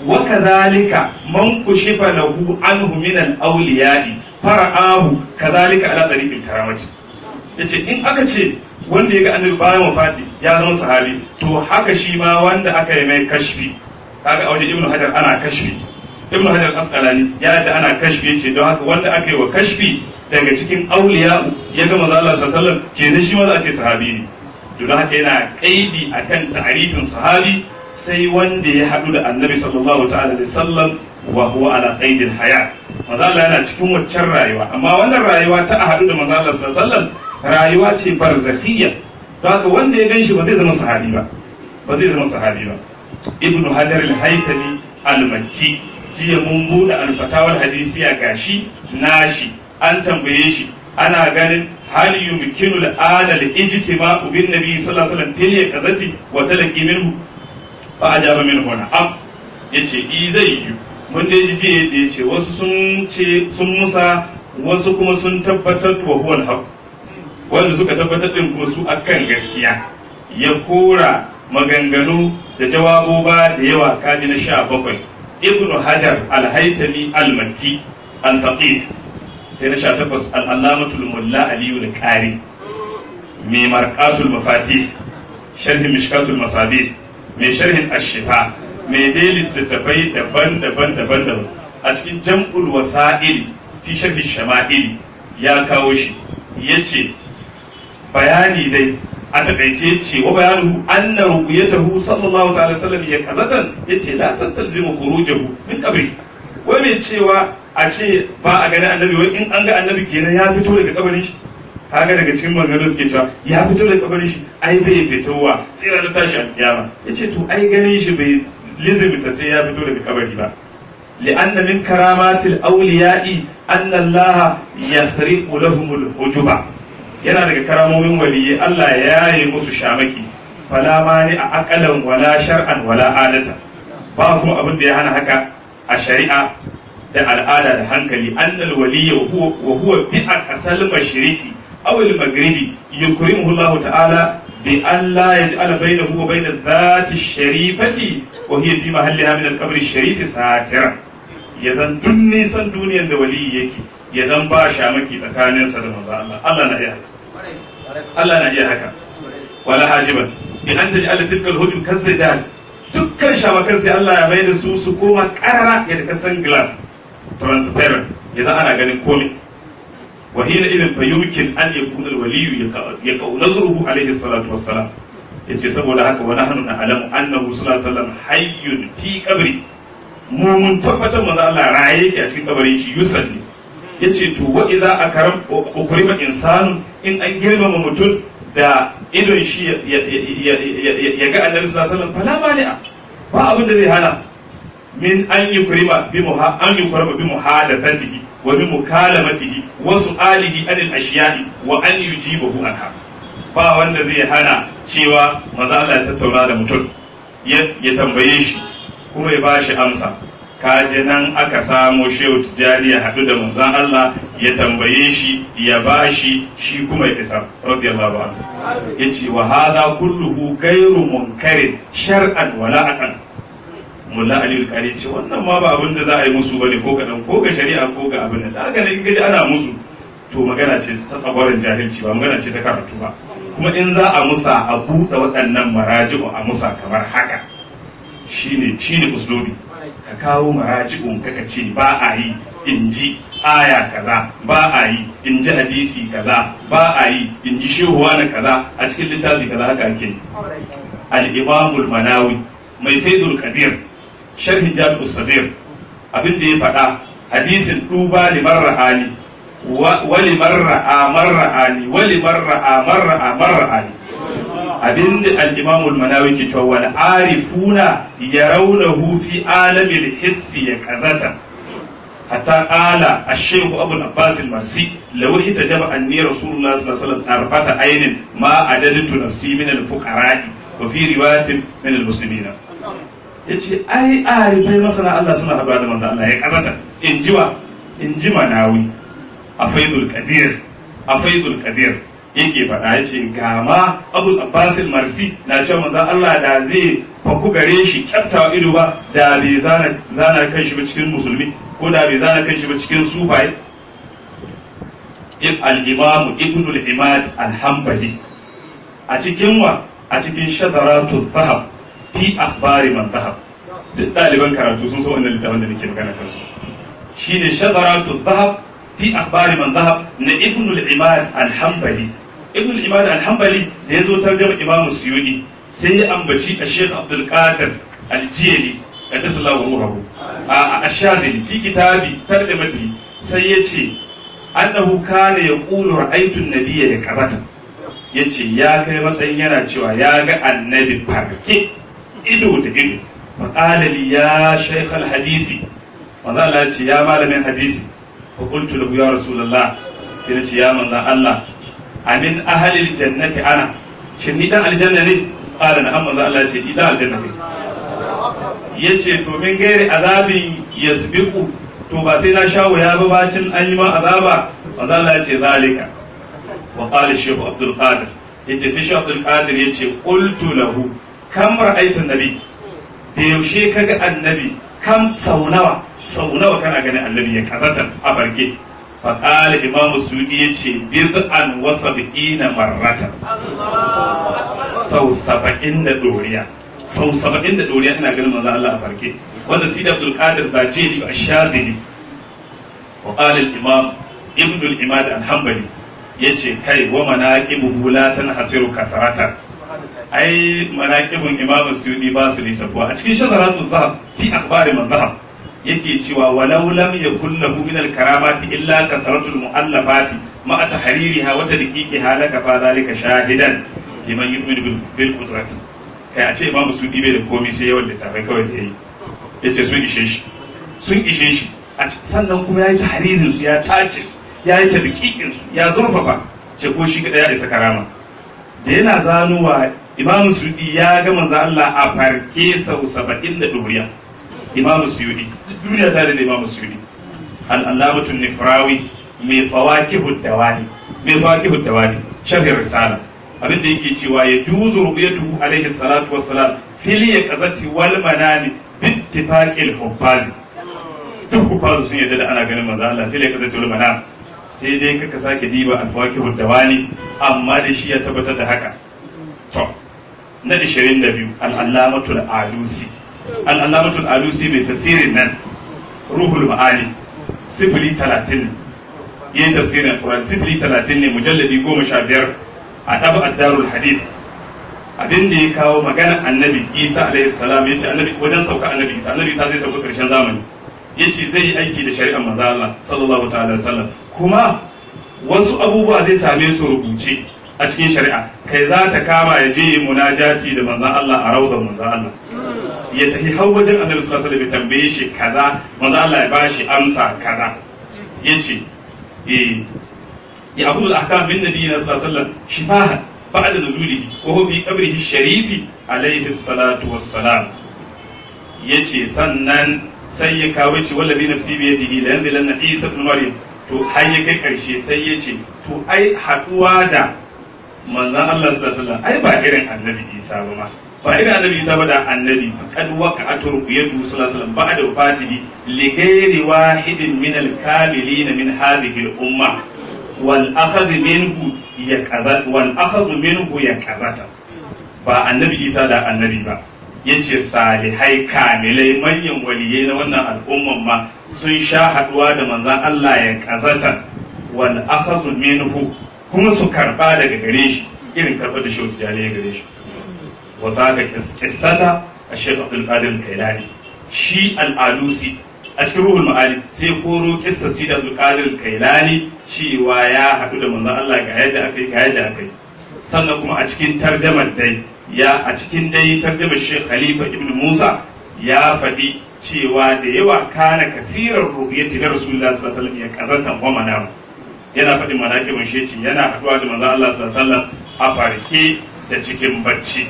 وكذلك من كشف له عنه من الأولياء فرآه كذلك على طريق الكرامة yace in aka ce wanda ya ga annabi bayan wafati ya zama sahabi to haka shi ma wanda aka yi mai kashfi kaga a wajen ibnu hajar ana kashfi ibnu hajar asqalani ya da ana kashfi yace don haka wanda aka yi wa kashfi daga cikin auliya ya ga manzo Allah sallallahu alaihi wasallam kenan shi ma za a ce sahabi ne to don haka yana kaidi akan ta'arifin sahabi sai wanda ya haɗu da annabi sallallahu ta'ala da sallam wa huwa ala qaidil haya manzo Allah yana cikin waccan rayuwa amma wannan rayuwa ta a haɗu da manzo Allah sallallahu alaihi wasallam rayuwa ce barzakhiyya don haka wanda ya ganshi ba zai zama sahabi ba ba zai zama sahabi ba ibnu hajar al-haytami al-makki jiya mun buɗe al-fatawa al-hadisiya gashi nashi an tambaye shi ana ganin hal yumkinu al-ana al-ijtima'u bin nabi sallallahu alaihi wasallam fil yaqazati wa talaqi minhu fa ajaba min huna am yace i zai yi mun dai ji jiya da yace wasu sun ce sun musa wasu kuma sun tabbatar wa huwa al wanda suka tabbatar din kuma su akan gaskiya ya kora maganganu da jawaboba da yawa kaji na sha bakwai ibnu hajar al-haytami al-makki al-faqih sai na sha takwas al-allamatul mulla aliyu al-qari mai marqatul mafati sharhi mishkatul masabih mai sharhin ashifa mai dai littattafai daban-daban daban-daban a cikin jam'ul wasa'il fi sharhi shama'il ya kawo shi ya ce bayani dai a takaice ce wa bayanu anna ruqyatahu sallallahu ta'ala sallam ya kazatan yace la tastalzimu khurujahu min qabri wai mai cewa a ce ba a gani annabi wai in an ga annabi kenan ya fito daga kabarin shi kaga daga cikin maganganun suke cewa ya fito daga kabarin shi ai bai fitowa sai ranar tashi alkiyama yace to ai ganin shi bai lizimta sai ya fito daga kabari ba لأن من كرامات الأولياء أن الله يخرق لهم الحجب yana daga karamomin waliyi Allah ya yi musu shamaki fala mani a akalan wala shar'an wala adata ba kuma abin da ya hana haka a shari'a da al'ada da hankali annal waliyya wa huwa bi aqsal mashriqi aw al maghribi yukrimuhu Allah ta'ala bi an la yaj'al bainahu wa bain dhati sharifati wa hiya fi mahalliha min al-qabr al-sharif satira yazan dun nisan duniyar da waliyi yake ya zan ba shamaki tsakaninsa da manzo Allah Allah na iya haka Allah na iya haka wala hajiban in an taji Allah tilkal hudud kazzajal dukkan shamakan sai Allah ya maida su su koma karara ya da kasan glass transparent ya zan ana ganin komai wa hina idan fa yumkin an yakuna alwaliyu ya kaunazruhu alaihi salatu wassalam yace saboda haka wa nahnu na'lamu annahu sallallahu alaihi wasallam hayyun fi qabri mu mun tabbatar manzo Allah raye yake a cikin kabarin shi yusalli ya ce to wa idza akaram ukrima insanu in an girmama mutum da idon shi ya ga annabi sallallahu alaihi wasallam fala mani'a ba abin da zai hana min an yukrima bi muha an yukrima bi muhadathatihi wa bi mukalamatihi wa su'alihi anil ashiya'i wa an yujibahu anha ba wanda zai hana cewa manzo Allah ya tattauna da mutum ya tambaye shi kuma ya bashi amsa kaje nan aka samo shehu tijjani ya haɗu da manzon Allah ya tambaye shi ya bashi shi kuma ya isa radiyallahu anhu yace wa hadha kulluhu ghayru munkarin shar'an wala aqal mulla ali al ce wannan ma ba abin da za a yi musu bane ko kadan ko ga shari'a ko ga abin da haka ne gaji ana musu to magana ce ta tsabarin jahilci ba magana ce ta karatu ba kuma in za a musa a buɗe waɗannan maraji'u a musa kamar haka shine shine uslubi ka kawo maraji'un kaka ce ba a yi in ji aya kaza ba a yi in ji hadisi kaza ba a yi in ji shehuwa na kaza a cikin littafi kaza haka ake al-imamul manawi mai faidul qadir sharhin jami'us sadir abin da ya faɗa hadisin duba liman ra'ani wa liman ra'a marra'ani wa liman ra'a marra'a marra'ani abinda al-Imam al-Manawi ke cewa wal arifuna yarawnahu fi alamil hissi ya kazata hatta qala ash-shaykh Abu al-Abbas al-Marsi law hitajaba anni Rasulullah sallallahu alaihi wasallam tarfata aynin ma adadtu nafsi min al-fuqara'i wa fi riwayatin min al-muslimina yace ai arifai masana Allah suna haɗuwa da manzo Allah ya kazata in jiwa in ji Manawi a faidul qadir a faidul qadir yake faɗa ya ce ga ma abul abbas marsi na cewa manzo Allah da zai faku gare shi kyaftawa ido ba da bai zana zana kan shi ba cikin musulmi ko da bai zana kan shi ba cikin sufai al-imam ibn al-imad al-hanbali a cikin wa a cikin shadaratu dhahab fi akhbari man dhahab duk ɗaliban karatu sun san wannan littafin da nake magana kansu shine shadaratu dhahab fi akhbari man dhahab na ibn al-imad al-hanbali ibn al-imad al-hanbali da yazo tarjuma imam suyudi sai ya ambaci a sheikh abdul qadir al-jili qaddasallahu ruhahu a ash-shadili fi kitabi tarjumati sai ya ce annahu kana yaqulu ra'aytu an-nabiyya yakazatan yace ya kai matsayin yana cewa ya ga annabi farke ido da ido فقال لي يا شيخ الحديث manzo Allah ya ce ya malamin hadisi fa qultu lahu ya rasulullah sai nace ya manzo Allah amin ahlil jannati ana shin ni dan aljanna ne qala na amma manzo Allah ya ce ni dan aljanna ne yace to min gairi azabin yasbiqu to ba sai na sha wuya ba bacin an yi ma azaba manzo Allah ya ce zalika wa qala shaykh abdul qadir yace sai shaykh abdul qadir yace qultu lahu kam ra'aytu nabi da yaushe kaga annabi kam sau nawa sau nawa kana ganin annabi ya kazatan a barke fa qala imamu sudi yace bid'an wa sab'ina marratan sau saba'in da doriya sau saba'in da doriya ina ganin manzo Allah a barke wanda sidi abdul qadir ba jeli ba shadili wa qala al imam ibn al imad al hanbali yace kai wa manaqibu la tanhasiru kasaratan ai manaqibun imamu suyudi ba su nisa kuwa a cikin shadaratu zahab fi akhbari man zahab yake cewa walau lam yakul lahu min al karamati illa kathratu al muallafati ma tahririha wa tadqiqiha laka fa zalika shahidan liman yu'minu bil qudrati kai a ce imamu suyudi bai da komai sai yawan littafai kawai da yayi yace sun ishe shi sun ishe shi sannan kuma yayi tahririn su ya tace yayi tadqiqin su ya zurfafa ce ko shi kada ya isa karama da yana zanuwa imamu suyudi ya ga manzo Allah a farke sau saba'in da duriya imamu suyudi duk duniya ta da imamu suyudi al-allamatu nifrawi mai fawakihu dawani mai fawakihu dawani sharhi risala abin da yake cewa ya juzu ru'yatuhu alaihi salatu wassalam fil yaqazati wal manami bittifaqil hubbazi duk hubbazu sun yadda da ana ganin manzo Allah fil yaqazati wal manami sai dai kaka sake diba alfawakihu dawani amma da shi ya tabbatar da haka to na 22 al-allamatul alusi al-allamatul alusi mai tafsirin nan ruhul ma'ani sifili 30 yayin tafsirin Qur'an sifili 30 ne mujalladi 15 a tabu ad-darul hadith abin da ya kawo magana annabi Isa alaihi salam yace annabi wajen sauka annabi Isa annabi Isa zai sauka karshen zamani yace zai yi aiki da shari'ar manzo Allah sallallahu ta'ala wasallam kuma wasu abubuwa zai same su rubuce a cikin shari'a kai za ta kama ya je munajati da manzon Allah a raudar manzon Allah ya tafi har wajen annabi sallallahu alaihi wasallam ya tambaye shi kaza manzon Allah ya bashi amsa kaza yace eh ya abu al-ahkam min nabiyina sallallahu alaihi wasallam shifahan ba'da nuzulihi wa huwa fi qabrihi sharifi alaihi salatu wassalam yace sannan sai ya kawo ce wallazi nafsi bi yadihi la yanzilanna isa ibn maryam to har ya kai karshe sai ya ce to ai haduwa da manzon Allah sallallahu alaihi wasallam ai ba irin annabi isa ba ma ba irin annabi isa ba da annabi kad waqa'atu ruqyatu sallallahu alaihi wasallam ba'da wafatihi li ghairi wahidin min al-kamilin min hadhihi al-umma wal akhadh minhu ya qazat wal akhadh minhu ya qazata ba annabi isa da annabi ba yace salihai kamilai manyan waliyai na wannan al'umman ma sun sha haduwa da manzan Allah ya kazata wal akhazu minhu kuma su karba daga gare shi irin karba da shehu tijani ya gare shi wasaka kissata a shehu abdul qadir kailani shi al-alusi a cikin ruhul ma'ani sai koro kissa si da abdul qadir kailani cewa ya haɗu da manzan Allah ga yadda akai ga yadda akai sannan kuma a cikin tarjamar dai ya a cikin dai tarjamar Sheikh Khalifa Ibn Musa ya faɗi cewa da yawa kana kasirar ruhiyati na Rasulullah sallallahu alaihi wasallam ya kazanta wa manam yana faɗin manaqibin sheci yana haɗuwa da manzon Allah sallallahu alaihi wasallam a farke da cikin bacci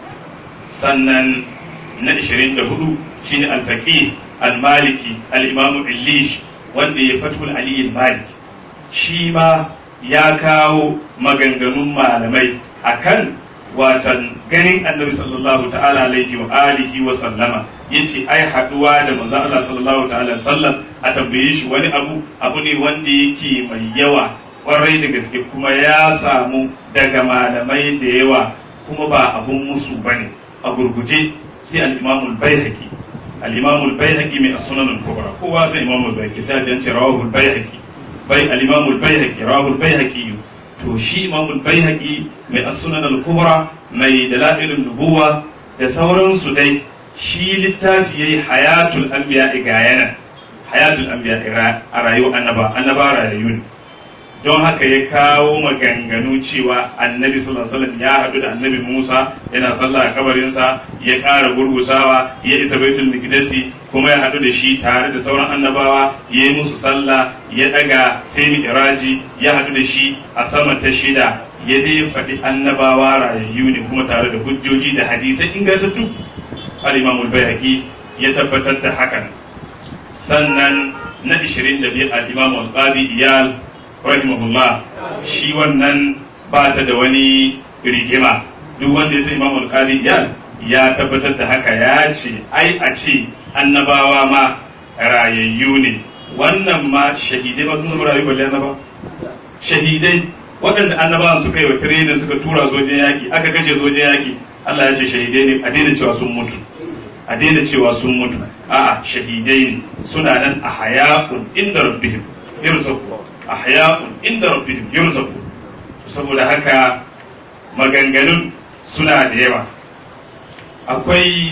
sannan na 24 shine al-faqih al-maliki al-imam Illish wanda ya fatul ali al-maliki shi ma ya kawo maganganun malamai akan watan ganin annabi sallallahu ta'ala alaihi wa alihi wa sallama yace ai haduwa da manzon Allah sallallahu ta'ala sallam a tambaye shi wani abu abu ne wanda yake mai yawa kwarai da gaske kuma ya samu daga malamai da yawa kuma ba abun musu bane a gurguje sai al-Imam al-Baihaqi al-imam al-baihaqi mai as-sunan al-kubra kowa sai imam al-baihaqi sai dan ce rawahu al-baihaqi bai al-imam al-baihaqi rawahu al-baihaqi to shi imam al-baihaqi mai as-sunan al-kubra mai dalailun nubuwa da sauransu dai shi littafi yayi hayatul anbiya gayana hayatul anbiya a rayuwar annaba annaba rayayyu ne don haka ya kawo maganganu cewa annabi sallallahu alaihi wasallam ya haɗu da annabi Musa yana sallah a kabarinsa ya ƙara gurgusawa ya isa baitul miqdasi kuma ya haɗu da shi tare da sauran annabawa ya yi musu sallah ya ɗaga sai mi'raji ya haɗu da shi a sama ta shida ya dai faɗi annabawa rayayyu ne kuma tare da hujjoji da hadisai ingantattu al-imam al-bayhaqi ya tabbatar da hakan sannan na 22 al-imam al-qadi iyal rahimahullah shi wannan ba ta da wani rigima duk wanda ya san imam al-qadi iyal ya tabbatar da haka ya ce ai a ce annabawa ma rayayyu ne wannan ma shahidai ba sun zama rayu balle annaba shahidai waɗanda annabawan suka yi wa tirenin suka tura sojin yaƙi aka kashe sojin yaƙi Allah ya ce shahidai ne a daina cewa sun mutu a daina cewa sun mutu a'a shahidai ne suna nan a haya'un inda rabbihim yarzuqu a haya'un inda rabbihim yarzuqu saboda haka maganganun suna da yawa akwai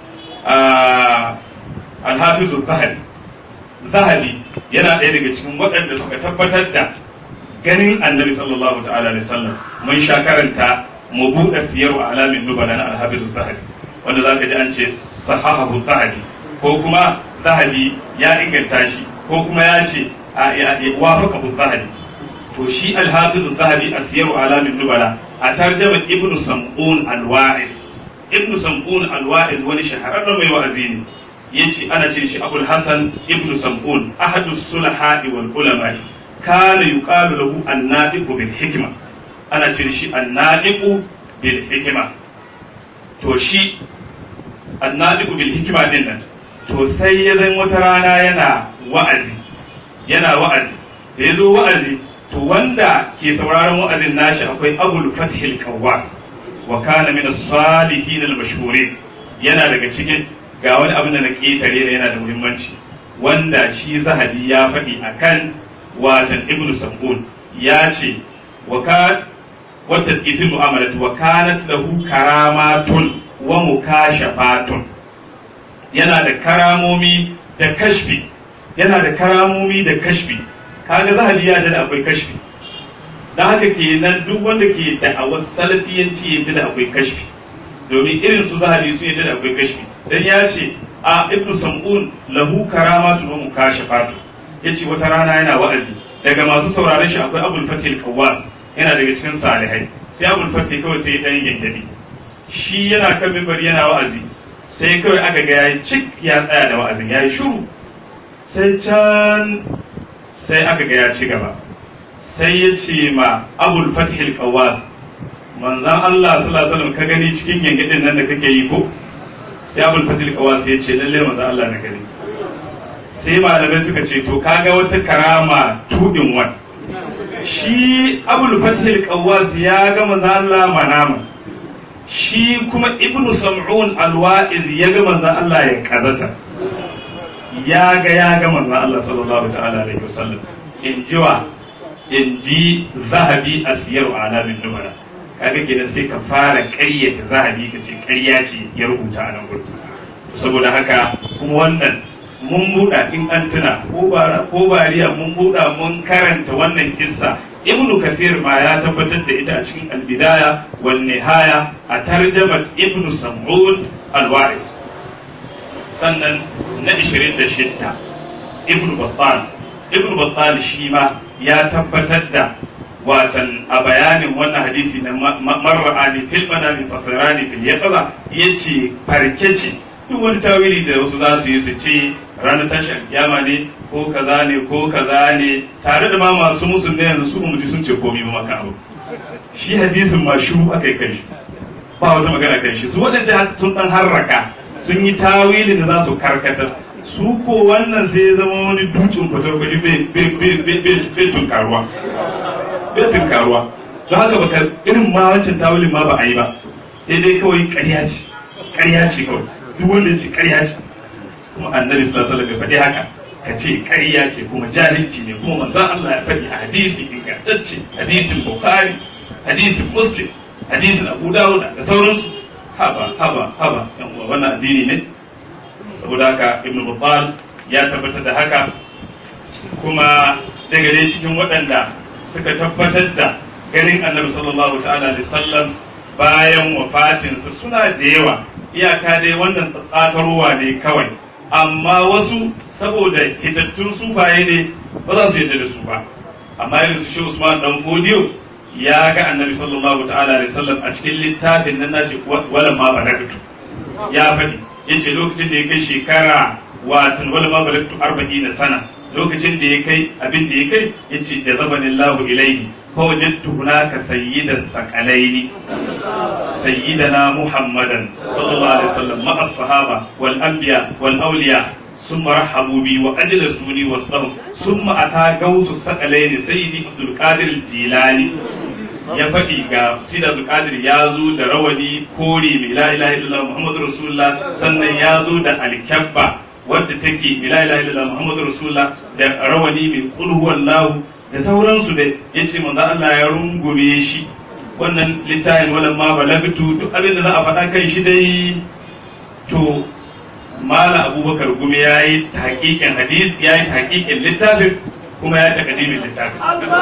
alhafizu zahabi zahabi yana ɗaya daga cikin waɗanda suka tabbatar da ganin annabi sallallahu ta'ala alaihi wasallam mun sha karanta mu buɗe siyar alamin nubala na alhafizu zahabi wanda za ka ji an ce sahahahu zahabi ko kuma zahabi ya inganta shi ko kuma ya ce wafaka zahabi to shi alhafizu zahabi a siyar alamin nubala a tarjama ibnu sam'un alwa'is ibnu sam'un alwa'iz wani shahararren mai wa'azi ne yace ana ce shi abul hasan ibnu sam'un ahadu sulaha'i wal ulama kana yuqalu lahu an-nadiqu bil hikma ana ce shi an-nadiqu bil hikma to shi an-nadiqu bil hikma din nan to sai ya zan wata rana yana wa'azi yana wa'azi da yazo wa'azi to wanda ke sauraron wa'azin nashi akwai abul fathil qawwas wa kana min as-salihin al-mashhurin yana daga cikin ga wani abin da na ketare ne yana da muhimmanci wanda shi zahabi ya faɗi akan watan ibnu sabun ya ce wa ka wata ifin mu'amalat wa kanat lahu karamatun wa mukashafatun yana da karamomi da kashfi yana da karamomi da kashfi kaga zahabi ya da akwai kashfi don haka kenan duk wanda ke da'awar salafiyanci yadda da akwai kashfi domin irin su zahabi su yadda da akwai kashfi dan ya ce a ibnu sam'un lahu karamatun wa mukashafatu yace wata rana yana wa'azi daga masu sauraron shi akwai abul fatih kawas yana daga cikin salihai sai abul fatih kawai sai dan yangabi shi yana kan mimbar yana wa'azi sai kawai aka ga yayi cik ya tsaya da wa'azin yayi shiru sai can sai aka ga ya ci gaba sai ya ce ma abul fatih kawas manzan Allah sallallahu alaihi wasallam ka gani cikin yangadin nan da kake yi ko sai abul fatih kawas ya ce lalle manzan Allah na gani sai malamai suka ce to kaga wata karama tudin wan shi abul fatih kawas ya ga manzan Allah manama shi kuma ibnu sam'un alwa'iz ya ga manzan Allah ya kazata ya ga ya ga manzan Allah sallallahu ta'ala alaihi wasallam in jiwa in ji zahabi a siyar alamin numara kaga kenan sai ka fara ƙaryata zahabi ka ce ƙarya ce ya rubuta a nan gudu saboda haka kuma wannan mun buɗa in an tuna ko bariya mun buɗa mun karanta wannan kissa ibnu kafir ma ya tabbatar da ita a cikin albidaya wal nihaya a tarjamat ibnu sam'ud al-waris sannan na 26 ibnu battal ibn battal shi ma ya tabbatar da watan a bayanin wannan hadisi na marra'ani fil manami fasirani fil yaqza yace farke ce duk wani tawili da wasu za su yi su ce ranar tashin kiyama ne ko kaza ne ko kaza ne tare da ma masu musu ne yanzu su mu ji sun ce komai ba maka abu shi hadisin ma shiru aka yi kai shi ba wata magana kai shi su waɗanda sun dan harraka sun yi tawilin da za su karkatar su ko wannan sai ya zama wani dutsen kwatarkwashi bai tunkaruwa bai tunkaruwa don haka baka irin ma wancan tawulin ma ba a yi ba sai dai kawai ƙarya ce ƙarya ce kawai duk wanda ya ce ƙarya ce kuma annabi sallallahu alaihi wasallam ya faɗi haka ka ce ƙarya ce kuma jahilci ne kuma manzon Allah ya faɗi a hadisi ingantacce hadisin Bukhari hadisin Muslim hadisin Abu Dawud da sauransu haba haba haba yan uwa wannan addini ne saboda haka Ibn Battal ya tabbatar da haka kuma daga dai cikin waɗanda suka tabbatar da ganin Annabi sallallahu ta'ala alaihi wasallam bayan wafatinsa suna da yawa iyaka dai wannan tsatsakarwa ne kawai amma wasu saboda hitattun sufaye ne ba za su yadda da su ba amma irin su shi Usman dan Fodiyo ya ga Annabi sallallahu ta'ala alaihi wasallam a cikin littafin nan nashi walan ma balagtu ya faɗi yace lokacin da ya kai shekara watan walan ma balagtu 40 sana lokacin da ya kai abin da ya kai yace jazabani Allahu ilaihi fa wajadtu hunaka sayyidas saqalaini sayyidana Muhammadan sallallahu alaihi wasallam ma'a as-sahaba wal anbiya wal awliya ثم رحبوا بي واجلسوني وسطهم ثم اتى غوث الثقلين سيدي عبد القادر الجيلاني ya faɗi ga sida abdulkadir ya zo da rawani kore mai la ilaha illallah muhammadu rasulullah sannan ya zo da alkyabba wadda take mai la ilaha illallah muhammadu rasulullah da rawani mai kulhuwan lahu da sauransu da ya ce manzo Allah ya rungume shi wannan littafin walan ma balagtu duk abin da za a faɗa kan shi dai to mala abubakar gumi ya yi tahqiqin hadis ya yi tahqiqin littafin kuma ya takadimin littafin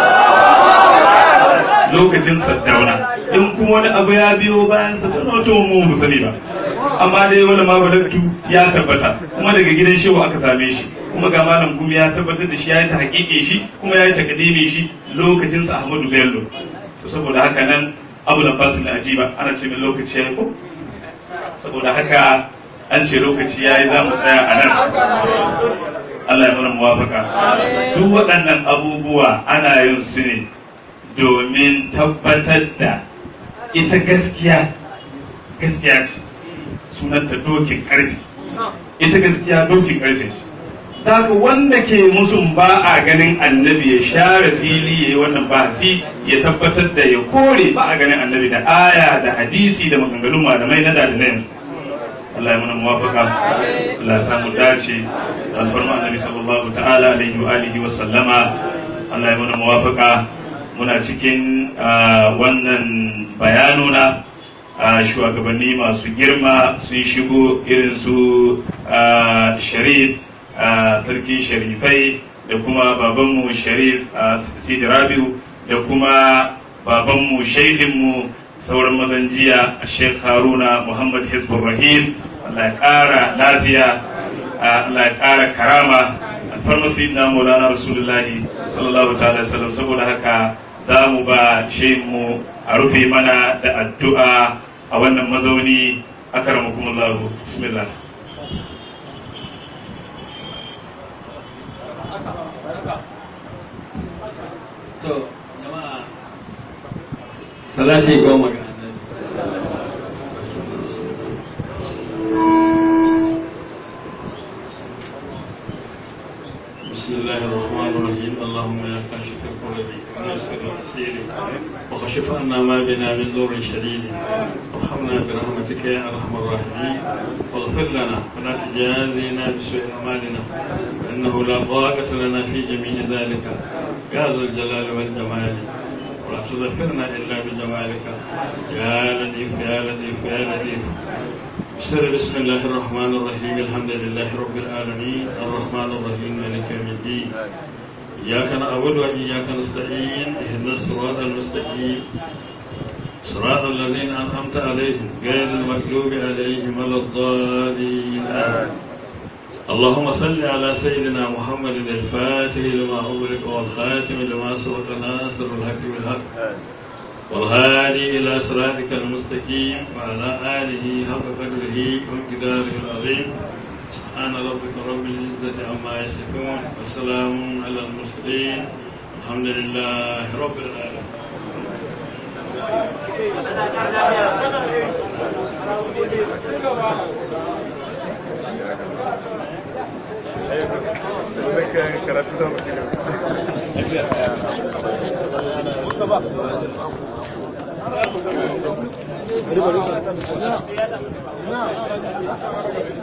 lokacin saddauna in kuma wani abu ya biyo bayan saddauna to mu mu sani ba amma dai wani ma balagtu ya tabbata kuma daga gidan shehu aka same shi kuma ga malam gumi ya tabbatar da shi ya yi ta hakike shi kuma ya yi takadimi shi lokacin sa Ahmadu Bello to saboda haka nan Abu Abbas na ajiba ana ce min lokaci ya ko saboda haka an ce lokaci ya yi za mu tsaya a nan Allah ya mana muwafaka duk waɗannan abubuwa ana yin su ne domin tabbatar da ita gaskiya gaskiya ce sunanta dokin ƙarfi ita gaskiya dokin ƙarfi ce Daga wanda ke musun ba a ganin annabi ya share fili ya yi wannan bahasi ya tabbatar da ya kore ba a ganin annabi da aya da hadisi da maganganun malamai na da na yanzu Allah ya mana muwafaka Allah ya samu dace da alfarma annabi sallallahu ta'ala alaihi wa alihi wa sallama Allah ya mana muwafaka muna cikin wannan bayanuna shugabanni masu girma sun shigo irin su sharif sarki sharifai da kuma babanmu sharif sidi rabiu da kuma babanmu shaifinmu sauran mazan jiya sheikh haruna muhammad hizbur rahim allah ya kara lafiya allah ya kara karama alfarma sayyidina maulana rasulullahi sallallahu ta'ala sallam saboda haka za mu ba mu a rufe mana da addu'a a wannan mazauni akramakumullahu bismillah to jama'a salati goma ga annabi بسم الله الرحمن الرحيم اللهم يا كاشف الكرب ويسر العسير وكشف عنا ما بنا من ضر شديد وارحمنا برحمتك يا ارحم الراحمين واغفر لنا ولا تجازينا بسوء اعمالنا انه لا ضاقة لنا في جميع ذلك يا ذا الجلال والجمال ولا تظفرنا الا بجمالك يا لطيف يا لطيف يا لطيف بسر بسم الله الرحمن الرحيم الحمد لله رب العالمين الرحمن الرحيم مالك يوم الدين إياك نعبد وإياك نستعين اهدنا الصراط المستقيم صراط الذين أنعمت عليهم غير المغلوب عليهم ولا الضالين آمين اللهم صل على سيدنا محمد الفاتح لما أغلق والخاتم لما سبق ناصر الحق بالحق والهادي إلى صراطك المستقيم وعلى آله حق قدره وامتداره العظيم سبحان ربك رب العزة عما يصفون وسلام على المرسلين الحمد لله رب العالمين karatu da mutum